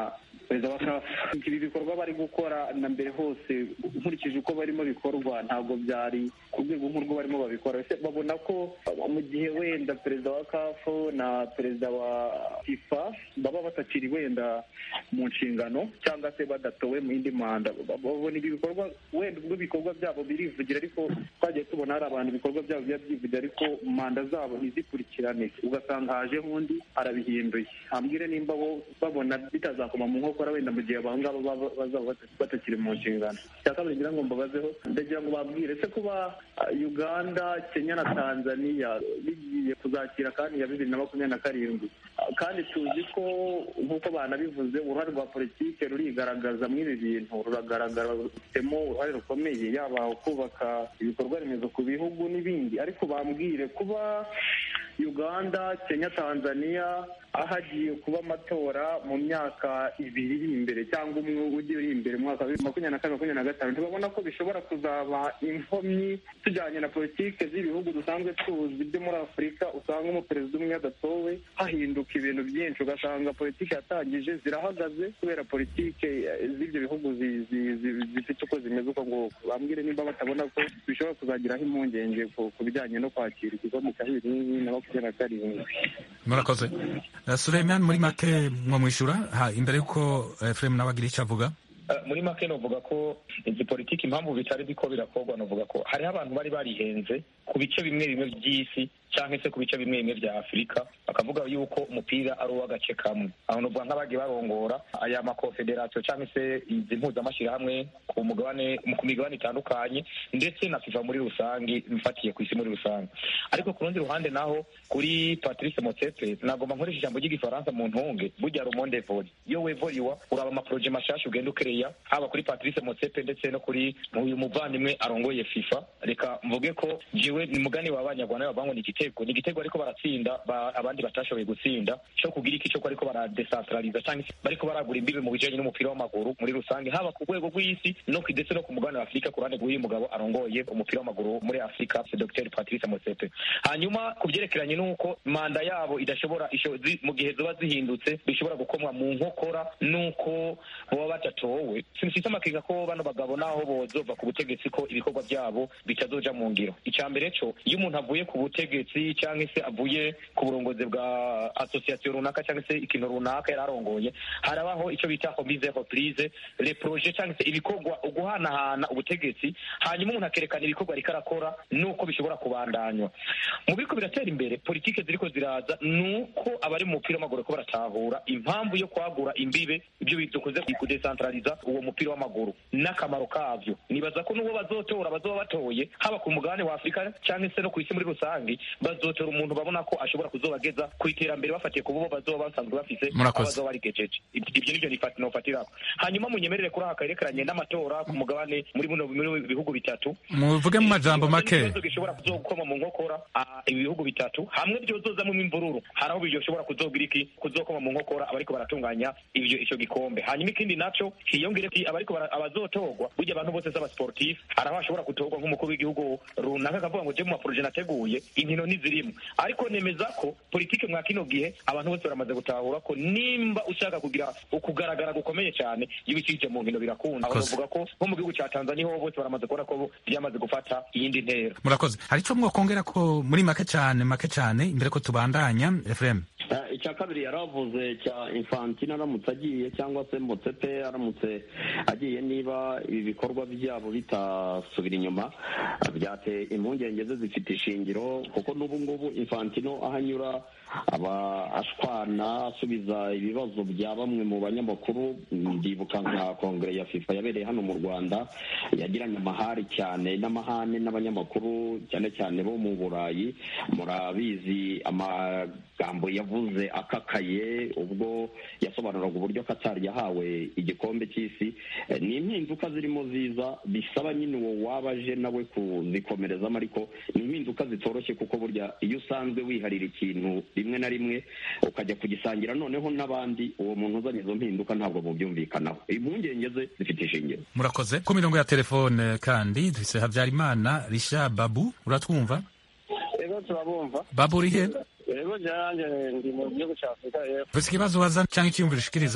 perezida wa kafu ibi bikorwa bari gukora na mbere hose nkurikije uko barimo bikorwa ntabwo byari ku rwego nk'urwo barimo babikora ese babona ko mu gihe wenda perezida wa kafu na perezida wa fifa baba batakiri wenda mu nshingano cyangwa se badatowe mu yindi manda babona ibi bikorwa wenda ubwo ibikorwa byabo birivugira ariko twagiye tubona hari abantu ibikorwa byabo biba byivugira ariko manda zabo ntizikurikirane ugasanga hajeho undi arabihinduye hambwire nimba bo babona bitazakoma mu nkokora wenda mu gihe abangaba baba bazaba batakiri mu nshingano icya kabiri ngira ngo mbabazeho ndagira ngo babwire se kuba uganda kenya na tanzania bigiye kuzakira kandi ya bibiri na makumyabiri na karindwi kandi tuzi ko nk'uko banabivuze uruhare rwa politiki rurigaragaza muri ibi bintu ruragaragara rufitemo uruhare rukomeye yaba kubaka ibikorwa remezo ku bihugu n'ibindi ariko bambwire kuba uganda kenya tanzania ahagiye kuba amatora mu myaka ibiri iri imbere cyangwa umwe ugiye uri imbere mu mwaka wa makumyabiri na kane makumyabiri na gatanu ntibabona ko bishobora kuzaba inkomyi tujyanye na politiki z'ibihugu dusanzwe tuzi byo muri afurika usanga umuperezida umwe adatowe hahinduka ibintu byinshi ugasanga politiki yatangije zirahagaze kubera politiki z'ibyo bihugu zifite uko zimeze uko nguko bambwire nimba batabona ko bishobora kuzagiraho impungenge ku bijyanye no kwakira igikombe cya bibiri na makumyabiri na karindwi murakoze Suleiman muri make mwamwishyura imbere y'uko Efuremu nawe agira icyo avuga muri make novuga ko izi politiki impamvu bitari biko birakorwa novuga ko hariho abantu bari barihenze ku bice bimwe bimwe by'isi cyangwa se ku bice bimwe bimwe bya afurika bakavuga yuko umupira ari uw'agace kamwe aho novuga nk'abagiye barongora aya makonfederasiyo cyangwa se izi mpuzamashyirahamwe ku mugabane ku migabane itandukanye ndetse na fifa muri rusange mfatiye ku isi muri rusange ariko ku rundi ruhande naho kuri patrice motsepe nagomba nkoresha ijambo ry'igifaransa mu ntunge burya rumonde voli iyo wevoliwa uraba amaporoje mashasha ugenda ukereya haba kuri patrice motsepe ndetse no kuri uyu muvandimwe arongoye fifa reka mvuge ko jiwe ni mugani wa banyarwanda bavuga ngo ni igitego ni igitego ariko baratsinda abandi batashoboye gutsinda cyo kugira iki cyo ariko baradesantraliza cyangwa se bariko baragura imbibe mu bijanye n'umupira w'amaguru muri rusange haba ku rwego rw'isi no ndetse no ku mugabane wa afurika ku ruhande rw'uyu mugabo arongoye umupira w'amaguru muri afurika dr patrice motsepe hanyuma ku byerekeranye n'uko manda yabo idashobora mu gihe ziba zihindutse bishobora gukomwa mu nkokora n'uko baba badatowe sinifite amakenga ko bano bagabo naho bozova ku butegetsi ko ibikorwa byabo bitazoja mu ngiro icya mbere cyo iyo umuntu avuye ku butegetsi cyangwa se avuye ku burongozi bwa asosiyasiyo runaka cyangwa se ikintu runaka yari arongoye harabaho icyo bita homise reprise le projet cyangwa se ibikorwa uguhanahana ubutegetsi hanyuma umuntu akerekana ibikorwa ariko arakora n'uko bishobora kubandanywa mu biriko biratera imbere politike ziriko ziraza nuko abari mu mupira w'amaguru ko baratahura impamvu yo kwagura imbibe ibyo dukoze kudesantraliza uwo mupira w'amaguru n'akamaro kavyo nibaza ko n'uwo bazotora bazoba batoye haba ku mugabane wa afurika cyangwa se no ku isi muri rusange bazotora umuntu babona ko ashobora kuzobageza ku iterambere bafatiye ku bo bazoba basanzwe bafise abazoba barigejeje ibyo nivyo nofatirako hanyuma munyemerere kuri aka yerekeranye n'amatora ku mugabane muri buno bihugu bitatu muvuge mu majambo make ikibazo gishobora kuzokoma mu nkokora ibi bihugu bitatu hamwe byozozamo imvururu hari aho bishobora kuzogira iki kuzokoma mu nkokora abariko baratunganya ivyo ico gikombe hanyuma ikindi naco hiyongere abariko abazotorwa burya abantu bose z'abasportif hari aho hashobora gutorwa nk'umukuru w'igihugu runaka akavuga ngo je mu maproje nateguye inkino ntizirimo ariko nemeza ko politike mwa kino gihe abantu bose baramaze gutahura ko nimba ushaka kugira ukugaragara gukomeye cyane iyo ubicishije mu nkino birakunda aho bavuga ko nko mu gihugu ca tanzania ho bose baramaze kubona ko byamaze gufata iyindi ntera murakoze hari ico mwokongera ko muri make cyane make cyane imbere ko tubandanya efuremu icya kabiri yaravuze cya infantino aramutse agiye cyangwa se motsepe aramutse agiye niba ibi bikorwa byabo bitasubira inyuma byateye impungenge ze zifite ishingiro kuko n'ubu ngubu infantino aho anyura aba ashwana asubiza ibibazo bya bamwe mu banyamakuru ndibuka nka kongere ya fifa yabereye hano mu rwanda yagiranye amahari cyane n'amahane n'abanyamakuru cyane cyane bo mu burayi murabizi amagambo yavuze akakaye ubwo yasobanuraga uburyo katari yahawe igikombe cy'isi ni impinduka zirimo ziza bisaba nyine uwo waba aje nawe kuzikomerezamo ariko ni impinduka zitoroshye kuko burya iyo usanzwe wiharira ikintu rimwe na rimwe ukajya kugisangira noneho n'abandi uwo muntu uzanye izo mpinduka ntabwo mubyumvikanaho impungenge ze zifite ishingiro murakoze ku mirongo ya telefone kandi dufise habyarimana risha babu uratwumva ego turabumva babu uri he ego jyanjye ndi mu gihugu cya afurika y'epfo ufise ikibazo waza cyangwa icyiyumviro ushikiriza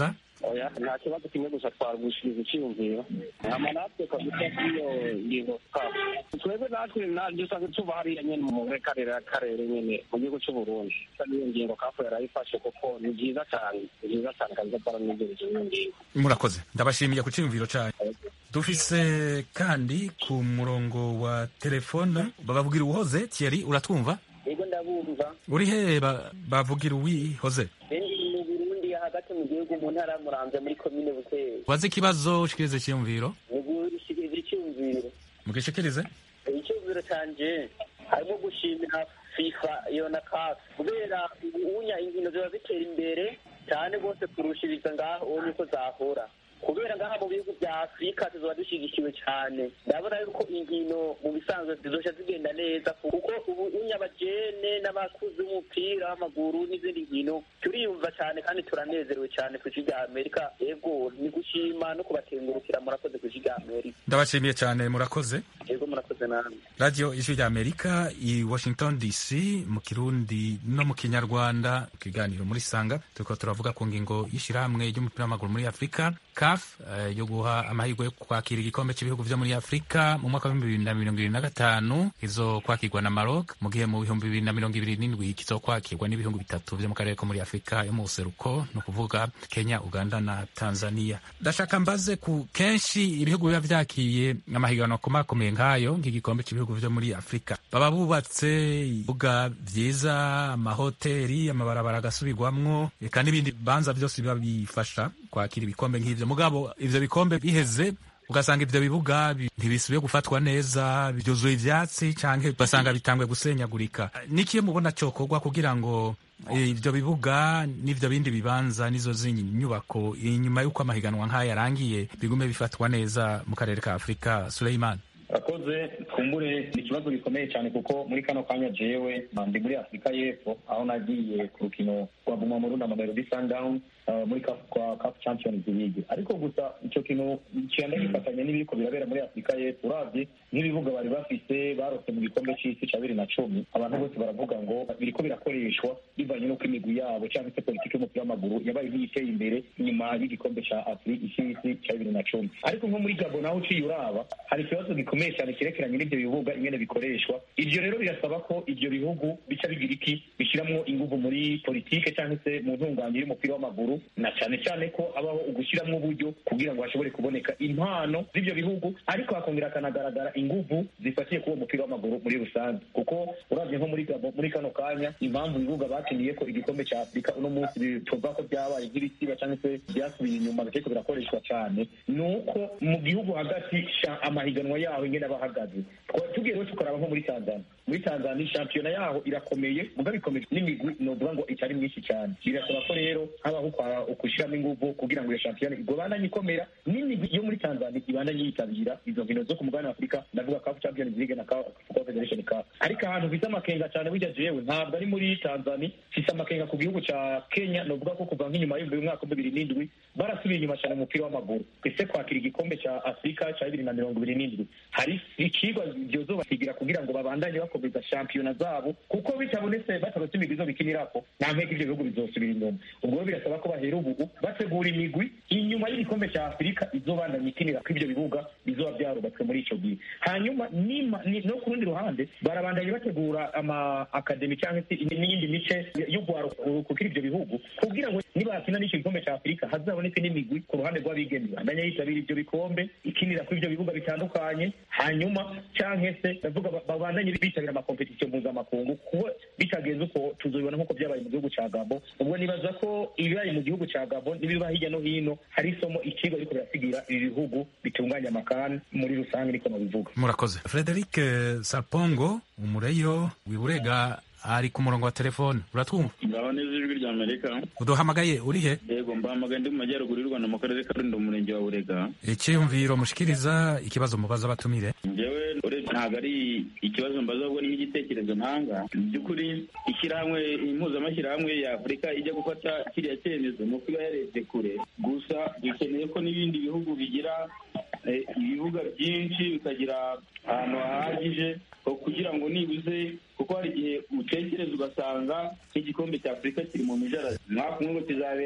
oya nta kibazo kimwe gusa twagushiriza icyiyumviro hama natwe kabisa k'iyo ngingo kafu twebwe natwe dusanzwe tuva hariya nyene mu karere karere nyene mu gihugu c'uburundi n'iyo ngingo kafu yarayifashe kuko ni byiza cyane ni byiza cyane kabisa twaranigirije iyo ngingo murakoze ndabashimiye ku cyiyumviro cyanyu dufise kandi ku murongo wa telefone babavugira uwuhoze Thierry uratwumva yego ndabumva uri he ba- bavugira uwihoze ndi mu burundi hagati mu gihugu mu ntara muramvya muri komine buteye waze ikibazo ushikirize icyiyumviro ni gushikiriza icyumviro mugishikirize icyumviro canje harimo gushimira fifa iyo na kafu kubera ubunya inkino ziba zitera imbere cyane rwose kurushiriza ngaho uwo niko zahora kubera ngaha mu bihugu bya afurika tuzoba dushyigikiwe cyane ndabona yuko inkino mu bisanzwe zizoca zigenda neza kuko ubu unyabagene n'abakuzi b'umupira w'amaguru n'izindi nkino turiyumva cyane kandi turanezerewe cyane ku ijwi rya amerika ego ni gushima no kubatengurukira murakoze ku ijwi rya amerika ndabashimiye cyane murakoze ego murakoze namwe radiyo ijwi rya amerika i washington dc mu kirundi no mu kinyarwanda mu kiganiro muri sanga turiko turavuga ku ngingo y'ishyirahamwe ry'umupira w'amaguru muri afurika caf eh, yo guha amahirwe yo kwakira igikombe cy'ibihugu vyo muri afurika mu mwaka w'ibihumbi bibiri na mirongo ibiri na gatanu kizo kwakirwa na maroc mu gihe mu bihumbi bibiri na mirongo ibiri n'indwi kizo kwakirwa n'ibihugu bitatu vyo mu karere ko muri afurika yo mu buseruko ni ukuvuga kenya uganda na tanzania ndashaka mbaze ku kenshi ibihugu biba vyakiye amahiganwa akomakomeye nk'ayo nk'igikombe cy'ibihugu vyo muri afurika baba bubatse ibibuga vyiza amahoteri amabarabara agasubirwamwo eka n'ibindi bibanza vyose biba bifasha kwakira ibikombe nk'ivyo mugabo ivyo bikombe biheze ugasanga ivyo bibuga bi- ntibisubiye gufatwa neza byuzuye ivyatsi canke ugasanga bitangwe gusenyagurika nikiye mubona cokorwa kugira ngo eh, ivyo bibuga n'ivyo bindi bibanza n'izo zindi nyubako inyuma y'uko amahiganwa nk'aya yarangiye bigume bifatwa neza mu karere ka afurika suleiman akoze twumbure ni ikibazo gikomeye cyane kuko muri kano kanya jewe ndi muri afurika y'epfo aho nagiye ku rukino rwa guma mu runda mamelodi sundown uh, muri CAF- kwa CAF champions league ariko gusa icyo kintu kigenda gifatanya n'ibiriko birabera muri afurika y'epfo uravye nk'ibibuga bari bafise barose mu gikombe c'isi ca bibiri na cumi abantu bose baravuga ngo biriko birakoreshwa bivanye n'uko imigwi yabo cyangwa se politiki y'umupira w'amaguru yabaye nk'iyiteye imbere nyuma y'igikombe ca afurika c'isi ca bibiri na cumi ariko nko muri gabo naho uciye uraba hari ikibazo gikomeye cyane cyerekeranye n'ibyo bibuga ingene bikoreshwa ivyo rero birasaba ko ivyo bihugu bica bigira iki bishiramwo inguvu muri politike cyangwa se mu ntunganye y'umupira w'amaguru na cyane cyane ko habaho ugushiramwo uburyo kugira ngo hashobore kuboneka impano z'ivyo bihugu ariko hakongera hakanagaragara inguvu zifatiye kuri uwo mupira w'amaguru muri rusange kuko uravye nko muri Gabo muri kano kanya impamvu ibibuga bakiniye ko igikombe ca afurika uno munsi tuvuga ko byabaye nk'ibisiba cyangwa se byasubiye inyuma bitariko birakoreshwa cyane ni uko mu gihugu hagati sha- amahiganwa yaho ingene aba ahagaze Twa- tugiye rero tukaraba nko muri tanzania muri tanzania shampiyona yaho irakomeye mugabo ikomeye n'imigwi novuga ngo itari myinshi cyane birasaba ko rero habaho ukwa- ukushyiramo inguvu kugira ngo iyo shampiyona igobandanye ikomera n'imigwi yo muri tanzania ibandanye yitabira izo nkino zo ku mugabane wa afurika ndavuga kafu champions league na CAF confederation cup ariko ahantu mfite amakenga cyane burya jewe ntabwo ari muri tanzania mfite amakenga ku gihugu ca kenya novuga ko kuva nk'inyuma y'ibihumbi bibiri mwaka bibiri n'indwi barasubiye inyuma cyane mu mupira w'amaguru ese kwakira igikombe ca afurika ca bibiri na mirongo ibiri n'indwi hari ikigwa vyozobasigira kugira ngo babandanye bakomeza shampiyona zabo kuko bitabonetse batarose imigwi zo bikinirako nta mpeka ivyo bihugu bizosubira inyuma ubwo rero birasaba ko bahera ubu bategura imigwi inyuma y'igikombe ca afurika izobandanya ikinira ko ivyo bibuga bizoba vyarubatswe muri ico gihe hanyuma nima- ni- no ku rundi ruhande barabandanya bategura ama akademi cyangwa se n'iyindi mice yo kukira ivyo bihugu kugira ngo nibakina n'ico gikombe ca afurika hazaboneke n'imigwi ku ruhande rw'abigeme bandanya yitabira ivyo bikombe ikinira kuri ivyo bibuga bitandukanye hanyuma canke se ndavuga ba- babandanye bitabira amakompetisiyo mpuzamakungu kuko bitagenze uko tuzobibona nk'uko vyabaye mu gihugu ca gabo ubwo nibaza ko ibibaye mu gihugu ca gabo n'ibiba hirya no hino hari isomo ikigo ariko birasigira ibi bihugu bitunganya amakani muri rusange niko nabivuga murakoze frederic eh, sarpongo umureyo wiburega ari ku murongo wa telefone uratwumva ngaho neza ijwi rya amerika uduhamagaye uri he yego mbahamagaye ndi mu majyaruguru y'u rwanda mu karere ka rulindo mu murenge wa burega icyiyumviro mushikiriza ikibazo mubaza abatumire njyewe urebye ntabwo ari ikibazo mbaza ahubwo ni nk'igitekerezo ntanga mu by'ukuri ishyirahamwe impuzamashyirahamwe ya afurika ijya gufata kiriya cyemezo ni uko iba yarebye kure gusa dukeneye ko n'ibindi bihugu bigira eh, ibibuga byinshi bikagira ahantu hahagije ho kugira ngo nibuze kuko hari igihe utekereza ugasanga nk'igikombe cya afurika kiri mu mijarasi mwaka umwe ngo kizabera aha ku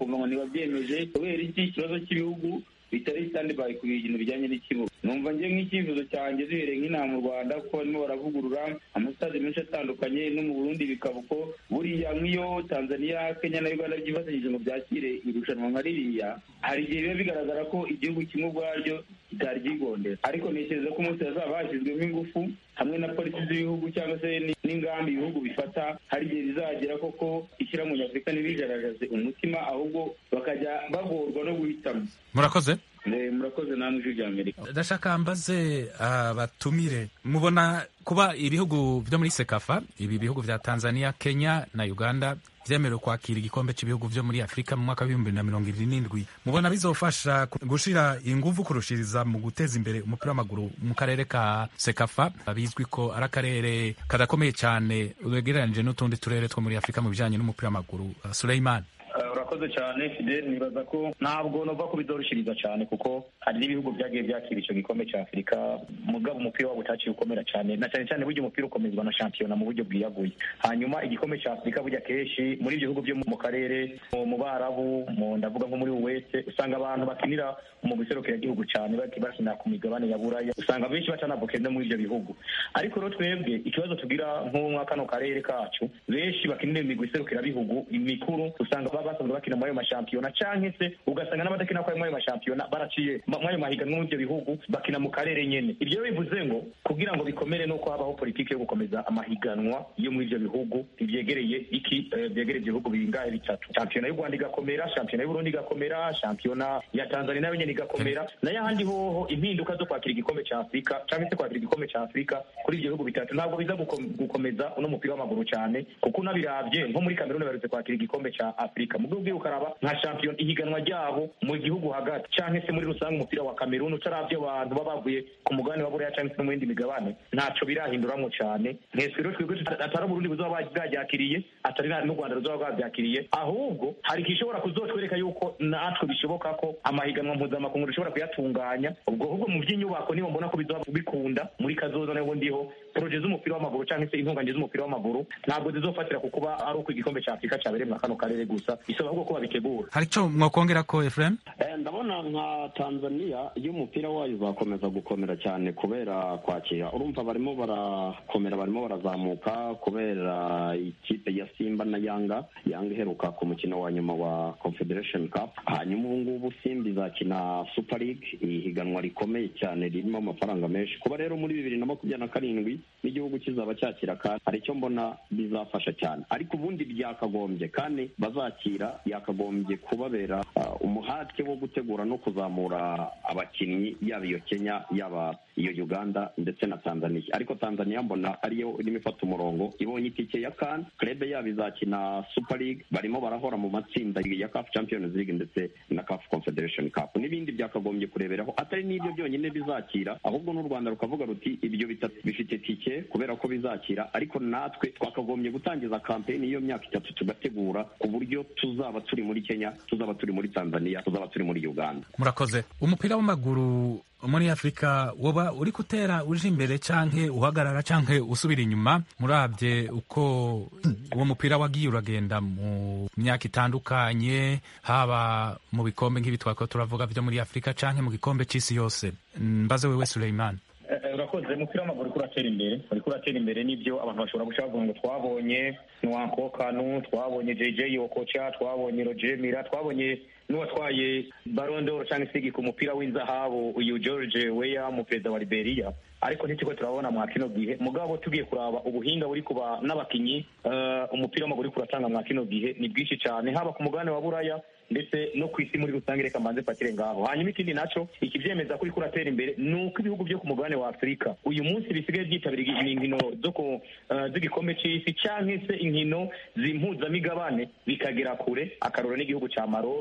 bakumva ngo ntibabyemeje kubera iki ikibazo cy'ibihugu bitari standby ku bintu bijyanye n'ikibuga numva njye nk'icyifuzo cyanjye duhereye nk'inaha mu rwanda kuko barimo baravugurura amasitade menshi atandukanye no mu burundi bikaba uko buriya nk'iyo tanzania kenya na uganda byifatanyije ngo byakire irushanwa nka ririya hari igihe biba bigaragara ko igihugu kimwe ubwaryo kitari ryigondera ariko ntekereza ko umunsi hazaba hashyizwemo ingufu hamwe na polisi z'ibihugu cyangwa se n'ingamba ibihugu bifata hari igihe bizagera koko ishyirahamwe nyafurika ntirigaragaze umutima ahubwo bakajya bagorwa no guhitamo murakoze murakoze namwe ijwi rya amerika ndashaka mbaze abatumire mubona kuba ibihugu byo muri sekafa ibi bihugu bya tanzania kenya na uganda byemerewe kwakira igikombe cy'ibihugu byo muri afurika mu mwaka w'ibihumbi na mirongo irindwi n'indwi mubona bizofasha gushira ingufu kurushiriza mu guteza imbere umupira w'amaguru mu karere ka sekafa bizwi ko ari akarere kadakomeye cyane wegereranyije n'utundi turere two muri afurika mu bijyanye n'umupira w'amaguru suleiman urakoze cyane fidel nibaza ko ntabwo nova ko bizoroshiriza cyane kuko hari n'ibihugu byagiye byakira icyo gikombe cya afurika mugabo umupira wabo utaciye ukomera cyane na cyane cyane burya umupira ukomezwa na shampiyona mu buryo bwiyaguye hanyuma igikombe cya afurika burya kenshi muri ibyo bihugu byo mu karere mu barabu ndavuga nko muri uwese usanga abantu bakinira mu gihugu cyane bakina ku migabane ya buraya usanga benshi batanavuke no muri ibyo bihugu ariko rero twebwe ikibazo tugira nko mwa kano karere kacu benshi bakinira imigwi bihugu imikuru usanga baba basanzwe bakina muri ayo mashampiyona canke se ugasanga n'abadakina kuri ayo mashampiyona baraciye muri ayo mahiganwa muri ibyo bihugu bakina mu karere nyene ibyo bivuze ngo kugira ngo bikomere nuko habaho politiki yo gukomeza amahiganwa yo muri ibyo bihugu ivyegereye iki vyegereye ibyo bihugu bingahe bitatu shampiyona y'u rwanda igakomera shampiyona y'uburundi igakomera shampiyona ya tanzania nayo nyene igakomera nayo ahandi hoho impinduka zo kwakira igikombe ca afurika canke se kwakira igikombe ca afurika kuri ibyo bihugu bitatu ntabwo biza gukomeza uno mupira w'amaguru cane kuko unabiravye nko muri kameruni baherutse kwakira igikombe ca afurika mu gihugu ukaraba nka shampiyona ihiganwa ryabo mu gihugu hagati canke se muri rusange umupira wa kameruni utaravye abantu baba bavuye ku mugabane wa buraya canke se no mu yindi migabane ntaco birahinduramwo cane nteswe rero twebwe atari uburundi buzoba bwaryakiriye atari n'u rwanda ruzoba bwabyakiriye ahubwo hari igishobora kuzotwereka yuko natwe bishoboka ko amahiganwa mpuzamakungu dushobora kuyatunganya ubwo ahubwo mu by'inyubako nibo mbona ko bizoba bikunda muri kazoza nabo ndiho poroje z'umupira w'amaguru canke se intunganye z'umupira w'amaguru ntabwo zizofatira ku kuba ari uko igikombe ca afurika cabereye mwa kano karere gusa bisaba ahubwo ko babitegura hari ico mwokongera ko efuremu ndabona nka tanzania iyo umupira wayo uzakomeza gukomera cyane kubera kwakira urumva barimo barakomera barimo barazamuka kubera ikipe ya simba na yanga yanga iheruka ku mukino wa nyuma wa confederation cup hanyuma ubu ngubu simba izakina super league ihiganwa rikomeye cyane ririmo amafaranga menshi kuba rero muri bibiri na makumyabiri na karindwi n'igihugu kizaba cyakira kandi hari icyo mbona bizafasha cyane ariko ubundi byakagombye kandi bazakira yakagombye kubabera umuhate wo gutegura no kuzamura abakinnyi yaba iyo kenya yaba iyo uganda ndetse na tanzania ariko tanzania mbona ariyo irimo ifata umurongo ibonye itike ya kan krebe yabo izakina super league barimo barahora mu matsinda ya caf champions league ndetse na caf confederation cup n'ibindi byakagombye kureberaho atari n'ibyo byonyine bizakira ahubwo n'u rwanda rukavuga ruti ibyo bitatu bifite tike kubera ko bizakira ariko natwe twakagombye gutangiza kampeni y'iyo myaka itatu tugategura ku buryo tuzaba turi muri kenya tuzaba turi muri tanzania tuzaba turi muri uganda murakoze umupira w'amaguru muri afurika woba uri gutera uje imbere canke uhagarara canke usubira inyuma murabye uko uwo mupira wagiye uragenda mu myaka itandukanye haba mu bikombe nk'ibi twako turavuga vyo muri afurika canke mu gikombe c'isi yose mbaze wewe suleiman urakoze umupira w'amaguru uriko uratera imbere uriko uratera imbere n'ibyo abantu bashobora guca bavuga ngo twabonye nwanko kanu twabonye jj okocha twabonye roger mira twabonye n'uwatwaye barondoro cyangwa se ku mupira w'inzahabu uyu george weya umuperezida wa liberia ariko ntitiko turabona mwa kino gihe mugabo tugiye kuraba ubuhinga buri kuba n'abakinyi umupira w'amaguru uri kuratanga mwa kino gihe ni bwinshi cyane haba ku mugabane wa buraya ndetse no ku isi muri rusange reka mbanze fatire ngaho hanyuma ikindi naco ikivyemeza ko uriko uratera imbere ni uko ibihugu byo ku mugabane wa afurika uyu munsi bisigaye byitabira inkino zo ku z'igikombe c'isi canke se inkino zimpuzamigabane bikagera kure akarora n'igihugu ca maroke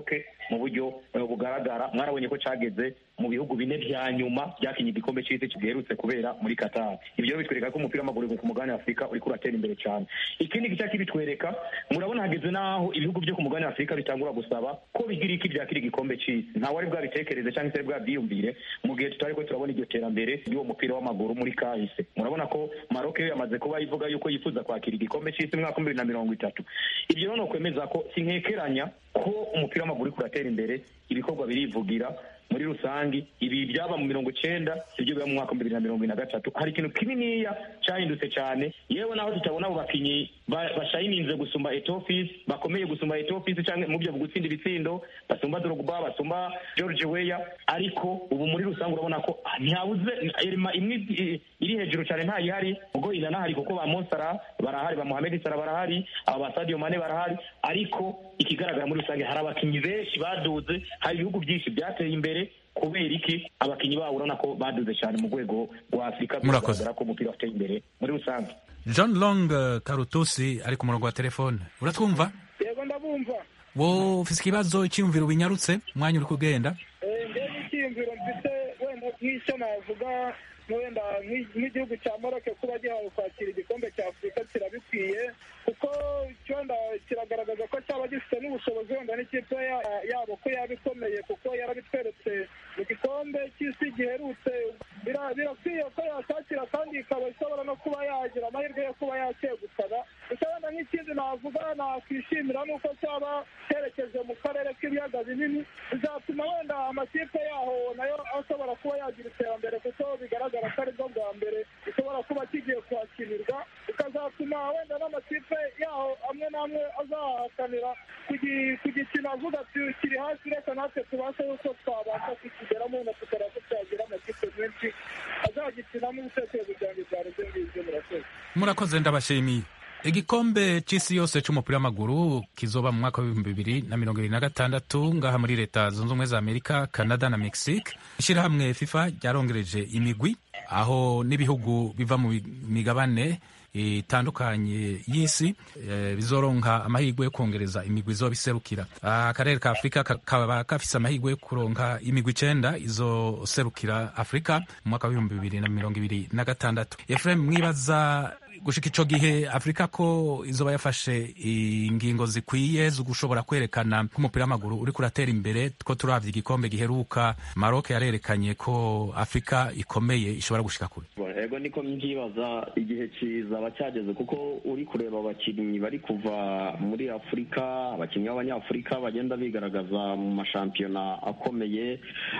mu buryo eh, bugaragara mwarabonye ko cageze mu bihugu bine vya nyuma vyakinye igikombe c'isi giherutse kubera muri Qatar ivyo rero bitwereka ko umupira w'amaguru ku mugabane wa Afurika uriko uratera imbere cyane ikindi gice kibitwereka murabona hageze n'aho ibihugu byo ku mugabane wa Afurika bitangura gusaba ko bigira iki vyakira igikombe c'isi nta wari bwabitekereze cyangwa se bwabyiyumvire mu gihe tutari ko turabona iryo terambere ry'uwo mupira w'amaguru muri kahise murabona ko Maroc yo yamaze kuba ivuga yuko yifuza kwakira igikombe c'isi mu mwaka w'ibihumbi bibiri na mirongo itatu ibyo rero ni ukwemeza ko sinkekeranya ko umupira w'amaguru uriko uratera imbere ibikorwa birivugira muri rusangi ibi byaba mu mirongo icenda ibyo biba mu mwaka wa bibiri na mirongo ine na gatatu hari ikintu kininiya cyahindutse cyane yewe naho tutabona abo bakinyi ba- bashayininze gusumba etofisi bakomeye gusumba etofisi cyangwa mu byo gutsinda ibitsindo basumba drogba basumba george weya ariko ubu muri rusange urabona ko ntihabuze irima imwe i- iri hejuru cyane ntayihari ubwo inanahari kuko ba monsara barahari ba mohamed sara barahari aba ba sadio mane barahari ariko ikigaragara muri rusange hari abakinyi benshi baduze hari ibihugu byinshi byateye imbere kubera iki abakinyi babo urabona ko baduze cyane mu rwego rwa afurika Murakoze. bigaragara ko umupira wateye imbere muri rusange john long eh, karutusi ari ku murongo wa telefone uratwumva yego ndabumva wo ufise ikibazo icyiyumviro binyarutse umwanya uri kugenda Eh, mbega icyiyumviro mfite wenda nk'icyo navuga wenda nk'i- nk'igihugu cya moroke kuba gihawe kwakira igikombe cya afurika kirabikwiye kuko wenda kiragaragaza ko cyaba gifite n'ubushobozi wenda n'ikipe ya- yabo ko yaba ikomeye kuko yarabitweretse mu gikombe cy'isi giherutse Bira- birakwiye ko yacyakira kandi ikaba ishobora no kuba yagira amahirwe yo kuba yakegukana gusa wenda nk'ikindi navuga nakwishimira ni uko cyaba cyerekeje mu karere k'ibiyaga binini bizatuma wenda amakipe yaho nayo ashobora kuba yagira iterambere kuko bigaragara ko aribwo bwa mbere gishobora kuba kigiye kwakinirwa bikazatuma wenda n'amakipe yaho amwe n'amwe azahakanira kugi- kugikina avuga ati kiri hasi reka natwe tubashe yuko twabasha kukigeramo wenda tukareba ko cyagira amakipe menshi azagikinamo ibitekerezo byanjye byari byo ngibyo murakoze murakoze ndabashimiye igikombe c'isi yose c'umupira w'amaguru kizoba mu mwaka w'ibihumbi bibiri na mirongo ibiri na gatandatu ngaha muri leta zunze ubumwe za amerika canada na mexique ishyirahamwe fifa ryarongereje imigwi aho n'ibihugu biva mu migabane itandukanye y'isi eh, bizoronka amahirwe yo kongereza imigwi izoba iserukira Ah, akarere ka afurika kakaba gafise amahirwe yo kuronka imigwi icenda izoserukira afurika mu mwaka w'ibihumbi bibiri na mirongo ibiri na gatandatu efuremu mwibaza gushika ico gihe afurika ko izoba yafashe ingingo zikwiye zo gushobora kwerekana ko umupira w'amaguru uriko uratera imbere ko turavye igikombe giheruka maroc yarerekanye ko afurika ikomeye ishobora gushika kure ego niko mbyibaza igihe kiza cyageze kuko uri kureba abakinnyi bari kuva muri afurika abakinnyi b'abanyafurika bagenda bigaragaza mu mashampiyona akomeye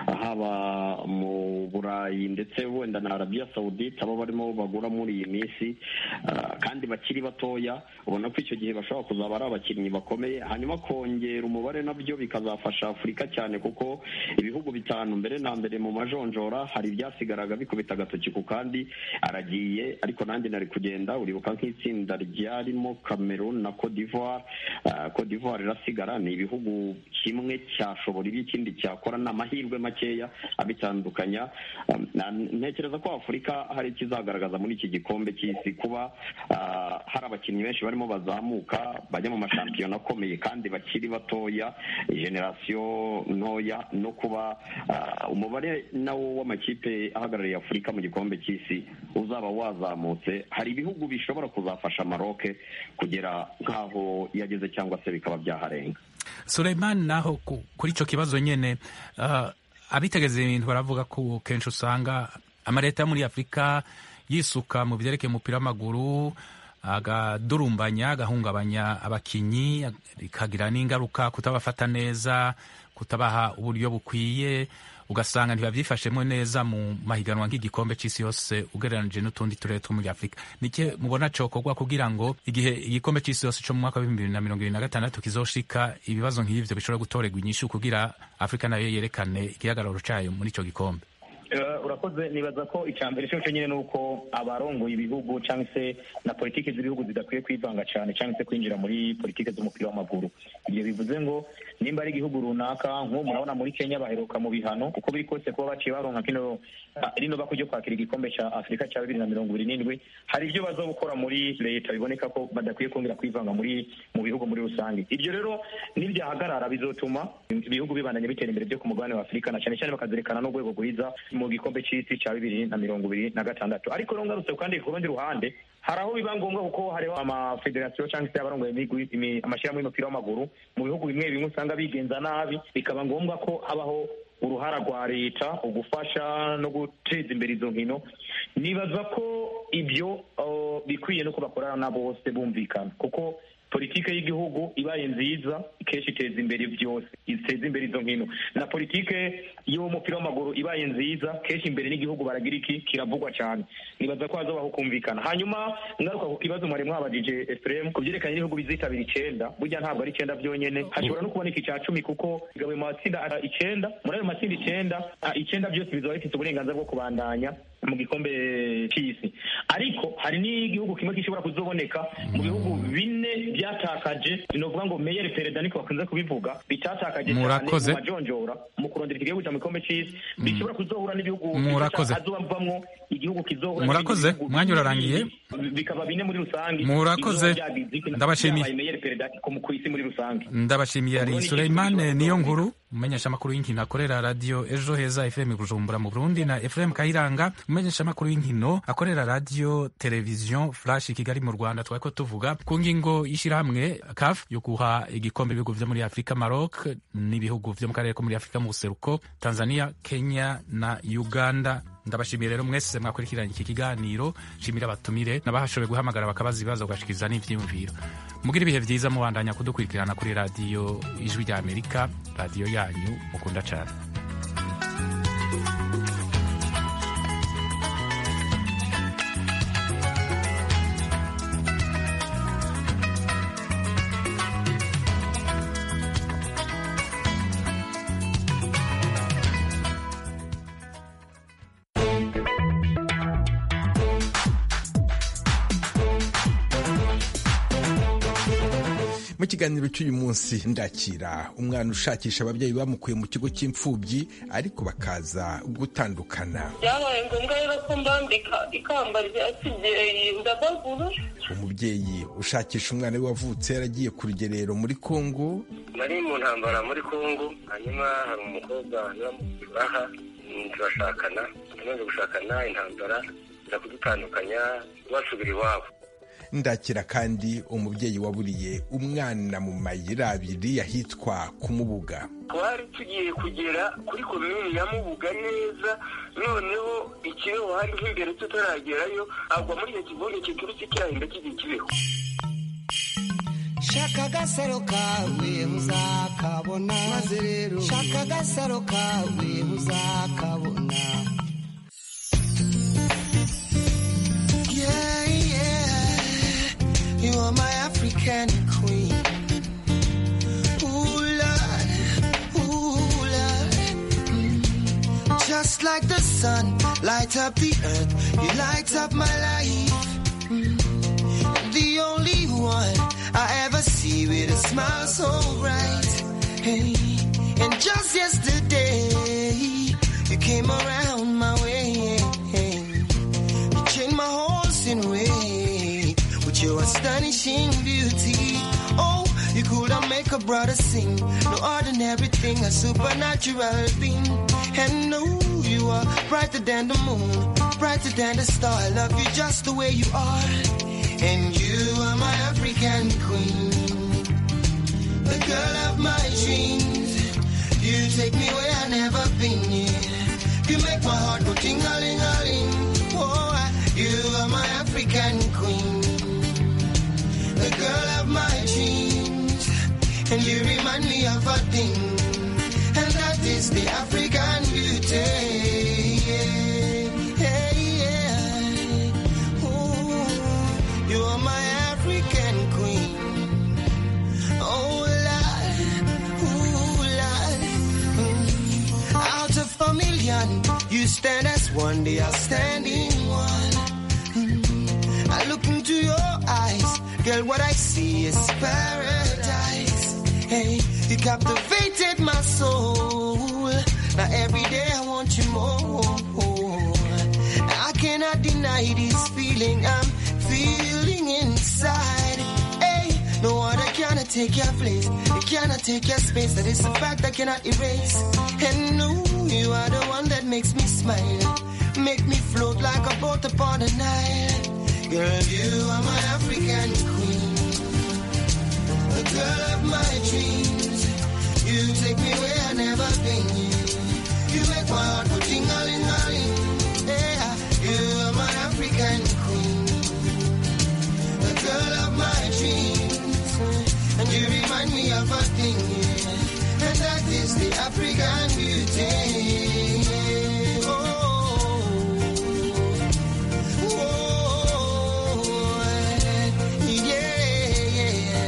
haba mu burayi ndetse wenda na arabiya sawudite abo barimo bagura muri iyi minsi ah, kandi bakiri batoya ubona ko icyo gihe bashobora kuzaba ari abakinnyi bakomeye hanyuma kongera umubare nabyo bikazafasha afurika cyane kuko ibihugu bitanu mbere na mbere mu majonjora hari ibyasigaraga bikubita agatoki ku kandi aragiye ariko nanjye nari kugenda uribuka nk'itsinda ryarimo cameroon na cote d'ivoire Ah, cote d'ivoire irasigara ni ibihugu kimwe cyashobora ibi ikindi cyakora ni amahirwe makeya abitandukanya Um, na- ntekereza ko afurika hari ikizagaragaza muri iki gikombe cy'isi kuba ah, hari abakinnyi benshi barimo bazamuka bajya mu mashampiyona akomeye kandi bakiri batoya generasiyo ntoya no kuba ah, umubare nawo w'amakipe ahagarariye afurika mu gikombe cy'isi uzaba wazamutse hari ibihugu bishobora kuzafasha maroc kugera nk'aho yageze cyangwa se bikaba byaharenga Suleiman naho ku- kuri ico kibazo nyene uh, abitegeza ibintu baravuga ko kenshi usanga amaleta yo muri afurika yisuka mu vyerekeye umupira w'amaguru agadurumbanya agahungabanya abakinyi ikagira n'ingaruka kutabafata neza kutabaha uburyo bukwiye ugasanga ntibavyifashemwo neza mu mahiganwa nk'igikombe c'isi yose ugereranije n'utundi turere two muri afurika nike mubona cokorwa kugira ngo igihe igikombe c'isi yose co mu mwaka w'ibihumbi bibiri na mirongo ibiri na gatandatu kizoshika ibibazo nk'ivyo bishobora gutorerwa inyishu kugira afurika nayo yerekane igihagararo cayo muri ico gikombe Eh, urakoze nibaza ko icya mbere cyo nyine ni uko abarongoye ibihugu cyangwa se na politiki z'ibihugu zidakwiye kwivanga cyane cyangwa se kwinjira muri politiki z'umupira w'amaguru ibyo bivuze ngo nimba ari igihugu runaka nk'ubu murabona muri kenya baheruka mu bihano uko biri kose kuba baciye baronka kino ah, rino bako ryo kwakira igikombe cya afurika cya bibiri na mirongo ibiri n'indwi hari ibyo baza gukora muri leta biboneka ko badakwiye kongera kwivanga muri mu bihugu muri rusange ibyo rero nibyahagarara bizotuma ibihugu bibandanya bitera imbere byo ku mugabane wa afurika na cyane cyane bakazerekana n'urwego rwiza mu gikombe cy'isi cya bibiri na mirongo ibiri na gatandatu ariko rero ngarutse kandi ku rundi ruhande hari aho biba ngombwa kuko hariho amafederasiyo cyangwa se abarongoye imigwi- imi- amashyirahamwe y'umupira w'amaguru mu bihugu bimwe bimwe usanga bigenza nabi bikaba ngombwa ko habaho uruhara rwa leta ugufasha no guteza imbere izo nkino nibaza ko ibyo uh, bikwiye no ko bakorana na bose bumvikana kuko politike y'igihugu ibaye nziza kenshi iteza imbere byose iteza imbere izo nkino na politike y'umupira w'amaguru ibaye nziza kenshi imbere n'igihugu baragira iki kiravugwa cyane nibaza ko hazabaho kumvikana hanyuma ngaruka ku kibazo mwari mwabajije Ephraim ku byerekanye n'ibihugu bizitabira icyenda burya ntabwo ari icyenda byonyine hashobora no kuboneka icya cumi kuko bigabuye mu matsinda ah, icyenda muri ayo matsinda icyenda ah, icyenda byose bizaba bifite uburenganzira bwo kubandanya mu gikombe cy'isi ariko hari n'igihugu kimwe gishobora kuzoboneka mu bihugu bine byatakaje ni ukuvuga ngo meyeri perezida niko bakunze kubivuga bitatakaje cyane Murakoze. mu majonjora mu kurondera igihugu cya mu gikombe cy'isi bishobora kuzohura n'ibihugu Murakoze. hazovamwo igihugu kizohura Murakoze. n'ibindi bihugu Umwanya urarangiye. bibiri, bikaba bine muri rusange Murakoze. bizoba byagize iki- Ndabashimiye. byabaye meyeri perezida ku- ku isi muri rusange ndabashimiye ari Ubwo ni Suleimane ikintu niyo nkuru umumenyeshamakuru w'inkino akorera radiyo ejo heza fm bujumbura mu burundi na fm kayiranga umumenyeshamakuru w'inkino akorera radiyo televiziyo flash kigali mu rwanda twari ko tuvuga ku ngingo y'ishyirahamwe caf yo guha igikombe ibihugu vyo muri afurika maroc n'ibihugu vyo mu karere ko muri afurika mu buseruko tanzania kenya na uganda ndabashimiye rero mwese mwakurikiranye iki kiganiro nshimira abatumire n'abahashoboye guhamagara bakabaza ibibazo bagashikiriza n'ivyiyumviro mugira ibihe vyiza mubandanya kudukurikirana kuri radiyo ijwi rya amerika radiyo yanyu mukunda cane mu kiganiro cy'uyu munsi ndakira umwana ushakisha ababyeyi bamukuye mu kigo cy'imfubyi ariko bakaza gutandukana byabaye ngombwa rero ko mbambika ikamba rya kibyeyi ndabagura umubyeyi ushakisha umwana we wavutse yaragiye ku rugerero muri kongo nari mu ntambara muri kongo hanyuma hari umukobwa aha turashakana tumaze gushakana intambara iza kudutandukanya basubira iwabo ndakira kandi umubyeyi waburiye umwana mu mayira abiri ahitwa kumubuga twari tugiye kugera kuri komini ya mubuga neza noneho ikibeho hari nk'imbere tutaragerayo agwa muri icyo kivunge kiturutse kirahinda kigiye kibeho shaka agasaro kawe uzakabona maze rero shaka agasaro kawe uzakabona yeah, yeah. you are my african queen Ooh, Lord. Ooh, Lord. Mm. just like the sun light up the earth you light up my life Mm. the only one I ever see with a smile so bright. Hey, and just yesterday, you came around my way. You changed my horse in way with your astonishing beauty. Oh, you could have make a brother sing. No ordinary thing, a supernatural being. And no, you are brighter than the moon, brighter than the star. I love you just the way you are. And you are my African queen, the girl of my dreams. You take me where I never been. Yeah. You make my heart go ting a ling a ling. Oh, I- you are my African queen, the girl of my dreams. And you remind me of a thing, and that is the African beauty. Yeah, yeah, yeah. Ooh. You are my African queen. Oh, Lord, ooh, Lord. Mm. Out of a million champion. You stand as one, they are standing one. Mm. I look into your eyes, girl, what I see is paradise. Hey, you captivated my soul. Now every day I want you more. I cannot deny this feeling I'm feeling inside. Hey, no other cannot take your place. It cannot take your space. That is a fact I cannot erase. And no, you are the one that makes me smile. Make me float like a boat upon the Nile. Girl, you are my African queen. The girl of my dreams. You take me where I never been. You make my heart go ting-a-ling-a-ling. Yeah, you are my African queen. The girl of my dreams. And you remind me of a thing. yeah. And that is the African beauty. Oh, oh, yeah,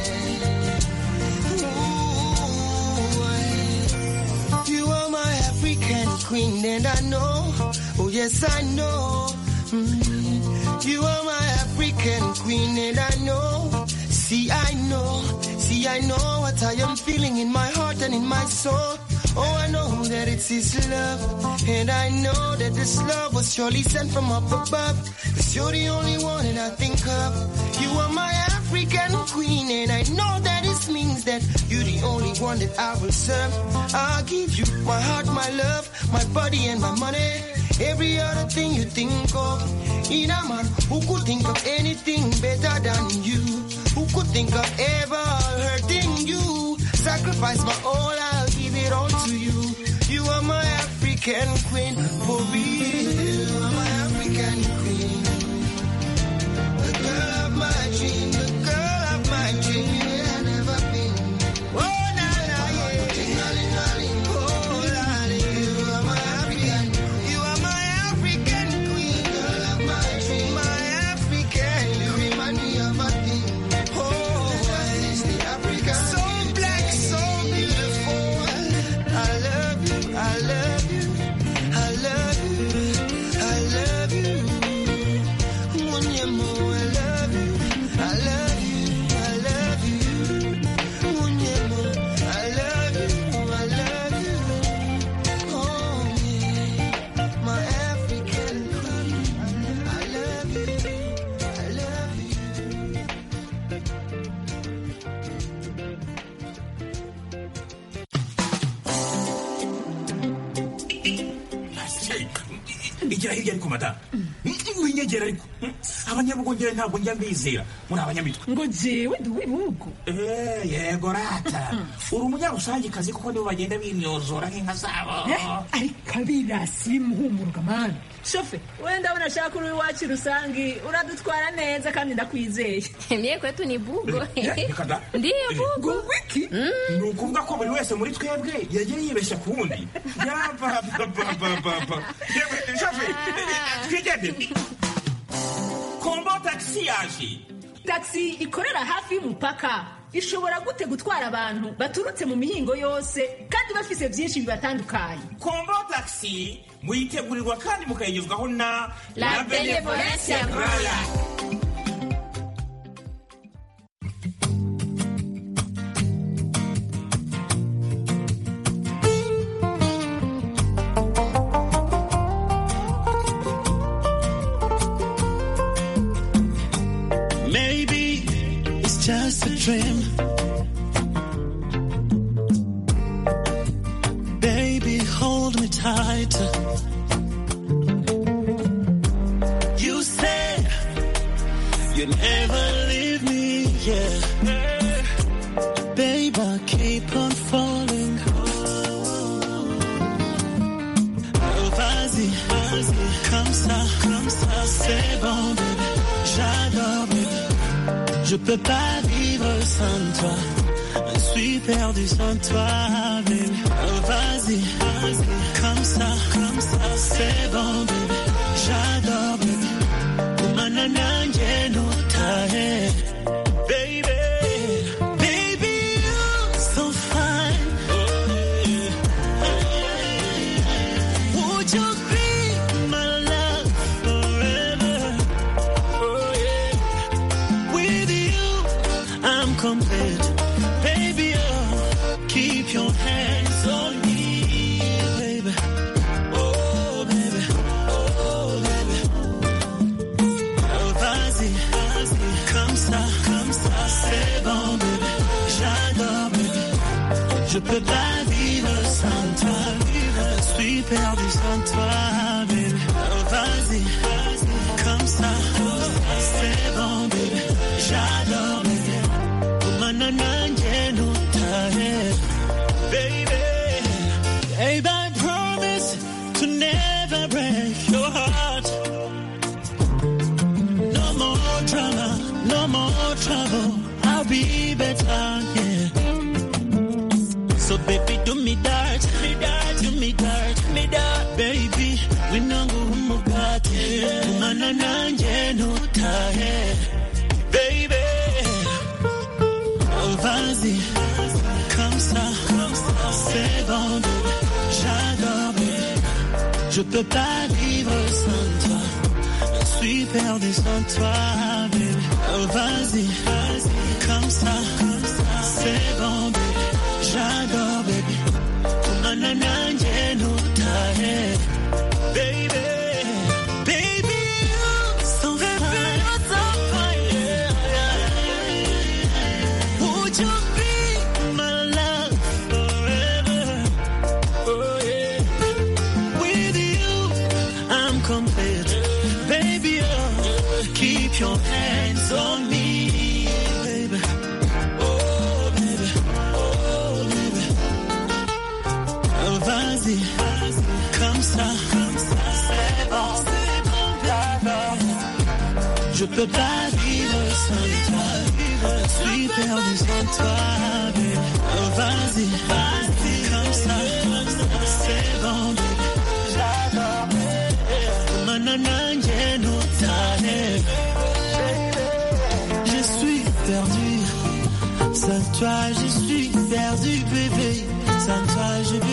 yeah. You are my African queen, and I know, oh yes, I know. Mm. You are my African queen, and I know. See, I know, see, I know what I am feeling in my heart and in my soul. Oh, I know that it's His love, and I know that this love was surely sent from up above. Cause you're the only one that I think of. You are my African queen, and I know that this means that you're the only one that I will serve. I'll give you my heart, my love, my body, and my money. Every other thing you think of. In a man who could think of anything better than you, who could think of ever hurting you. Sacrifice my all, I'll give it all to you. You are my African queen, for real. You are my African queen. The girl of my dream, the girl of my dream. Yeah, I've never been. Oh, na, na, yeah. Ting-a-ling-a-ling. Oh, lolly. You are my African. You are my African queen. Girl of my dream. My African. You remind me of a thing. Oh, that is the African. So black, so beautiful. I love you. I love you. I love you. I love you. Munyemo, I love you. I love you. I love you. Munyemo, I love you. I love you. Oh, yeah. My African queen. I love you. I love you. igira hirya ariko madamu winyegera ariko abanyabugongera ntabwo njya mbizera muri abanyamitwe ngo jewe ndi uw'ibihugu Eh, yego rata uri umunyarusangikazi kuko nibo bagenda binyozora nk'inka zabo ariko abirasi bimuhumuruka mani shofe wenda ndabona ashaka uri iwacu rusangi uradutwara neza kandi ndakwizeye Mie kwetu ni bugo. reka da Ndiyo bugo. wiki ni ukuvuga ko buri wese muri twebwe yagiye yibeshya ku wundi yapapapapapa twigende kombo tagisi yaje taxi ikorera hafi y'umupaka ishobora gute gutwara abantu baturutse mu mihingo yose kandi bafise byinshi bibatandukanye kombo tagisi muyitegurirwa kandi mukayigezwaho na La Benevolencia Royal. Maybe it's just a dream. Baby, hold me tight. You said you'd never leave me, yeah. Babe, I keep on falling. Oh, vas-y, vas-y, comme ça, comme ça, c'est bon, baby. J'adore, baby. Je peux pas vivre sans toi. Je suis perdu sans toi, baby. Oh, vas-y, vas-y, comme ça, comme ça, c'est bon, baby. J'adore, baby. Kumana nanje no tahe. Baby, baby, you're so fine. Would Would you be my love forever? Oh yeah. With you, I'm complete. Baby, oh, keep your hands on me, baby. Oh, baby. Oh, baby. Oh, vas-y, vas-y. Comme ça, comme ça, c'est bon, baby. J'adore, baby. Je peux pas vivre sans toi. Je suis perdu sans toi, baby. Oh, vas-y, vas-y. Comme ça, c'est bon, baby. J'adore, baby. Kumana nanje nutahe, baby. Babe, I promise to never break your heart. No more drama, no more trouble. I'll be better, yeah. So baby, do me dirt, me dirt, do me dirt, me dirt, baby. Winangu umugati, kumana nanje nutahe, baby. Oh, vas-y, comme ça, c'est bon, baby. J'adore, baby. Je peux pas vivre sans toi. Je suis perdu sans toi, baby. Oh, vas-y, vas-y, comme ça, c'est bon, baby. J'adore, baby. Kumana nanje nutahe, baby. Baby, you're so fine, so fine, yeah. Would you be my love forever? Oh yeah. With you, I'm complete. Baby, oh, keep your hands on me, baby. Oh, baby. Oh, baby. Oh, vas-y, comme ça, c'est bon, c'est bon, d'accord. Je peux pas vivre sans toi. Je suis perdu sans toi, baby. Oh, vas-y, vas-y, comme ça, c'est bon, baby. J'adore, Manananje no tane. Je suis perdu, sans toi je suis perdu, bébé.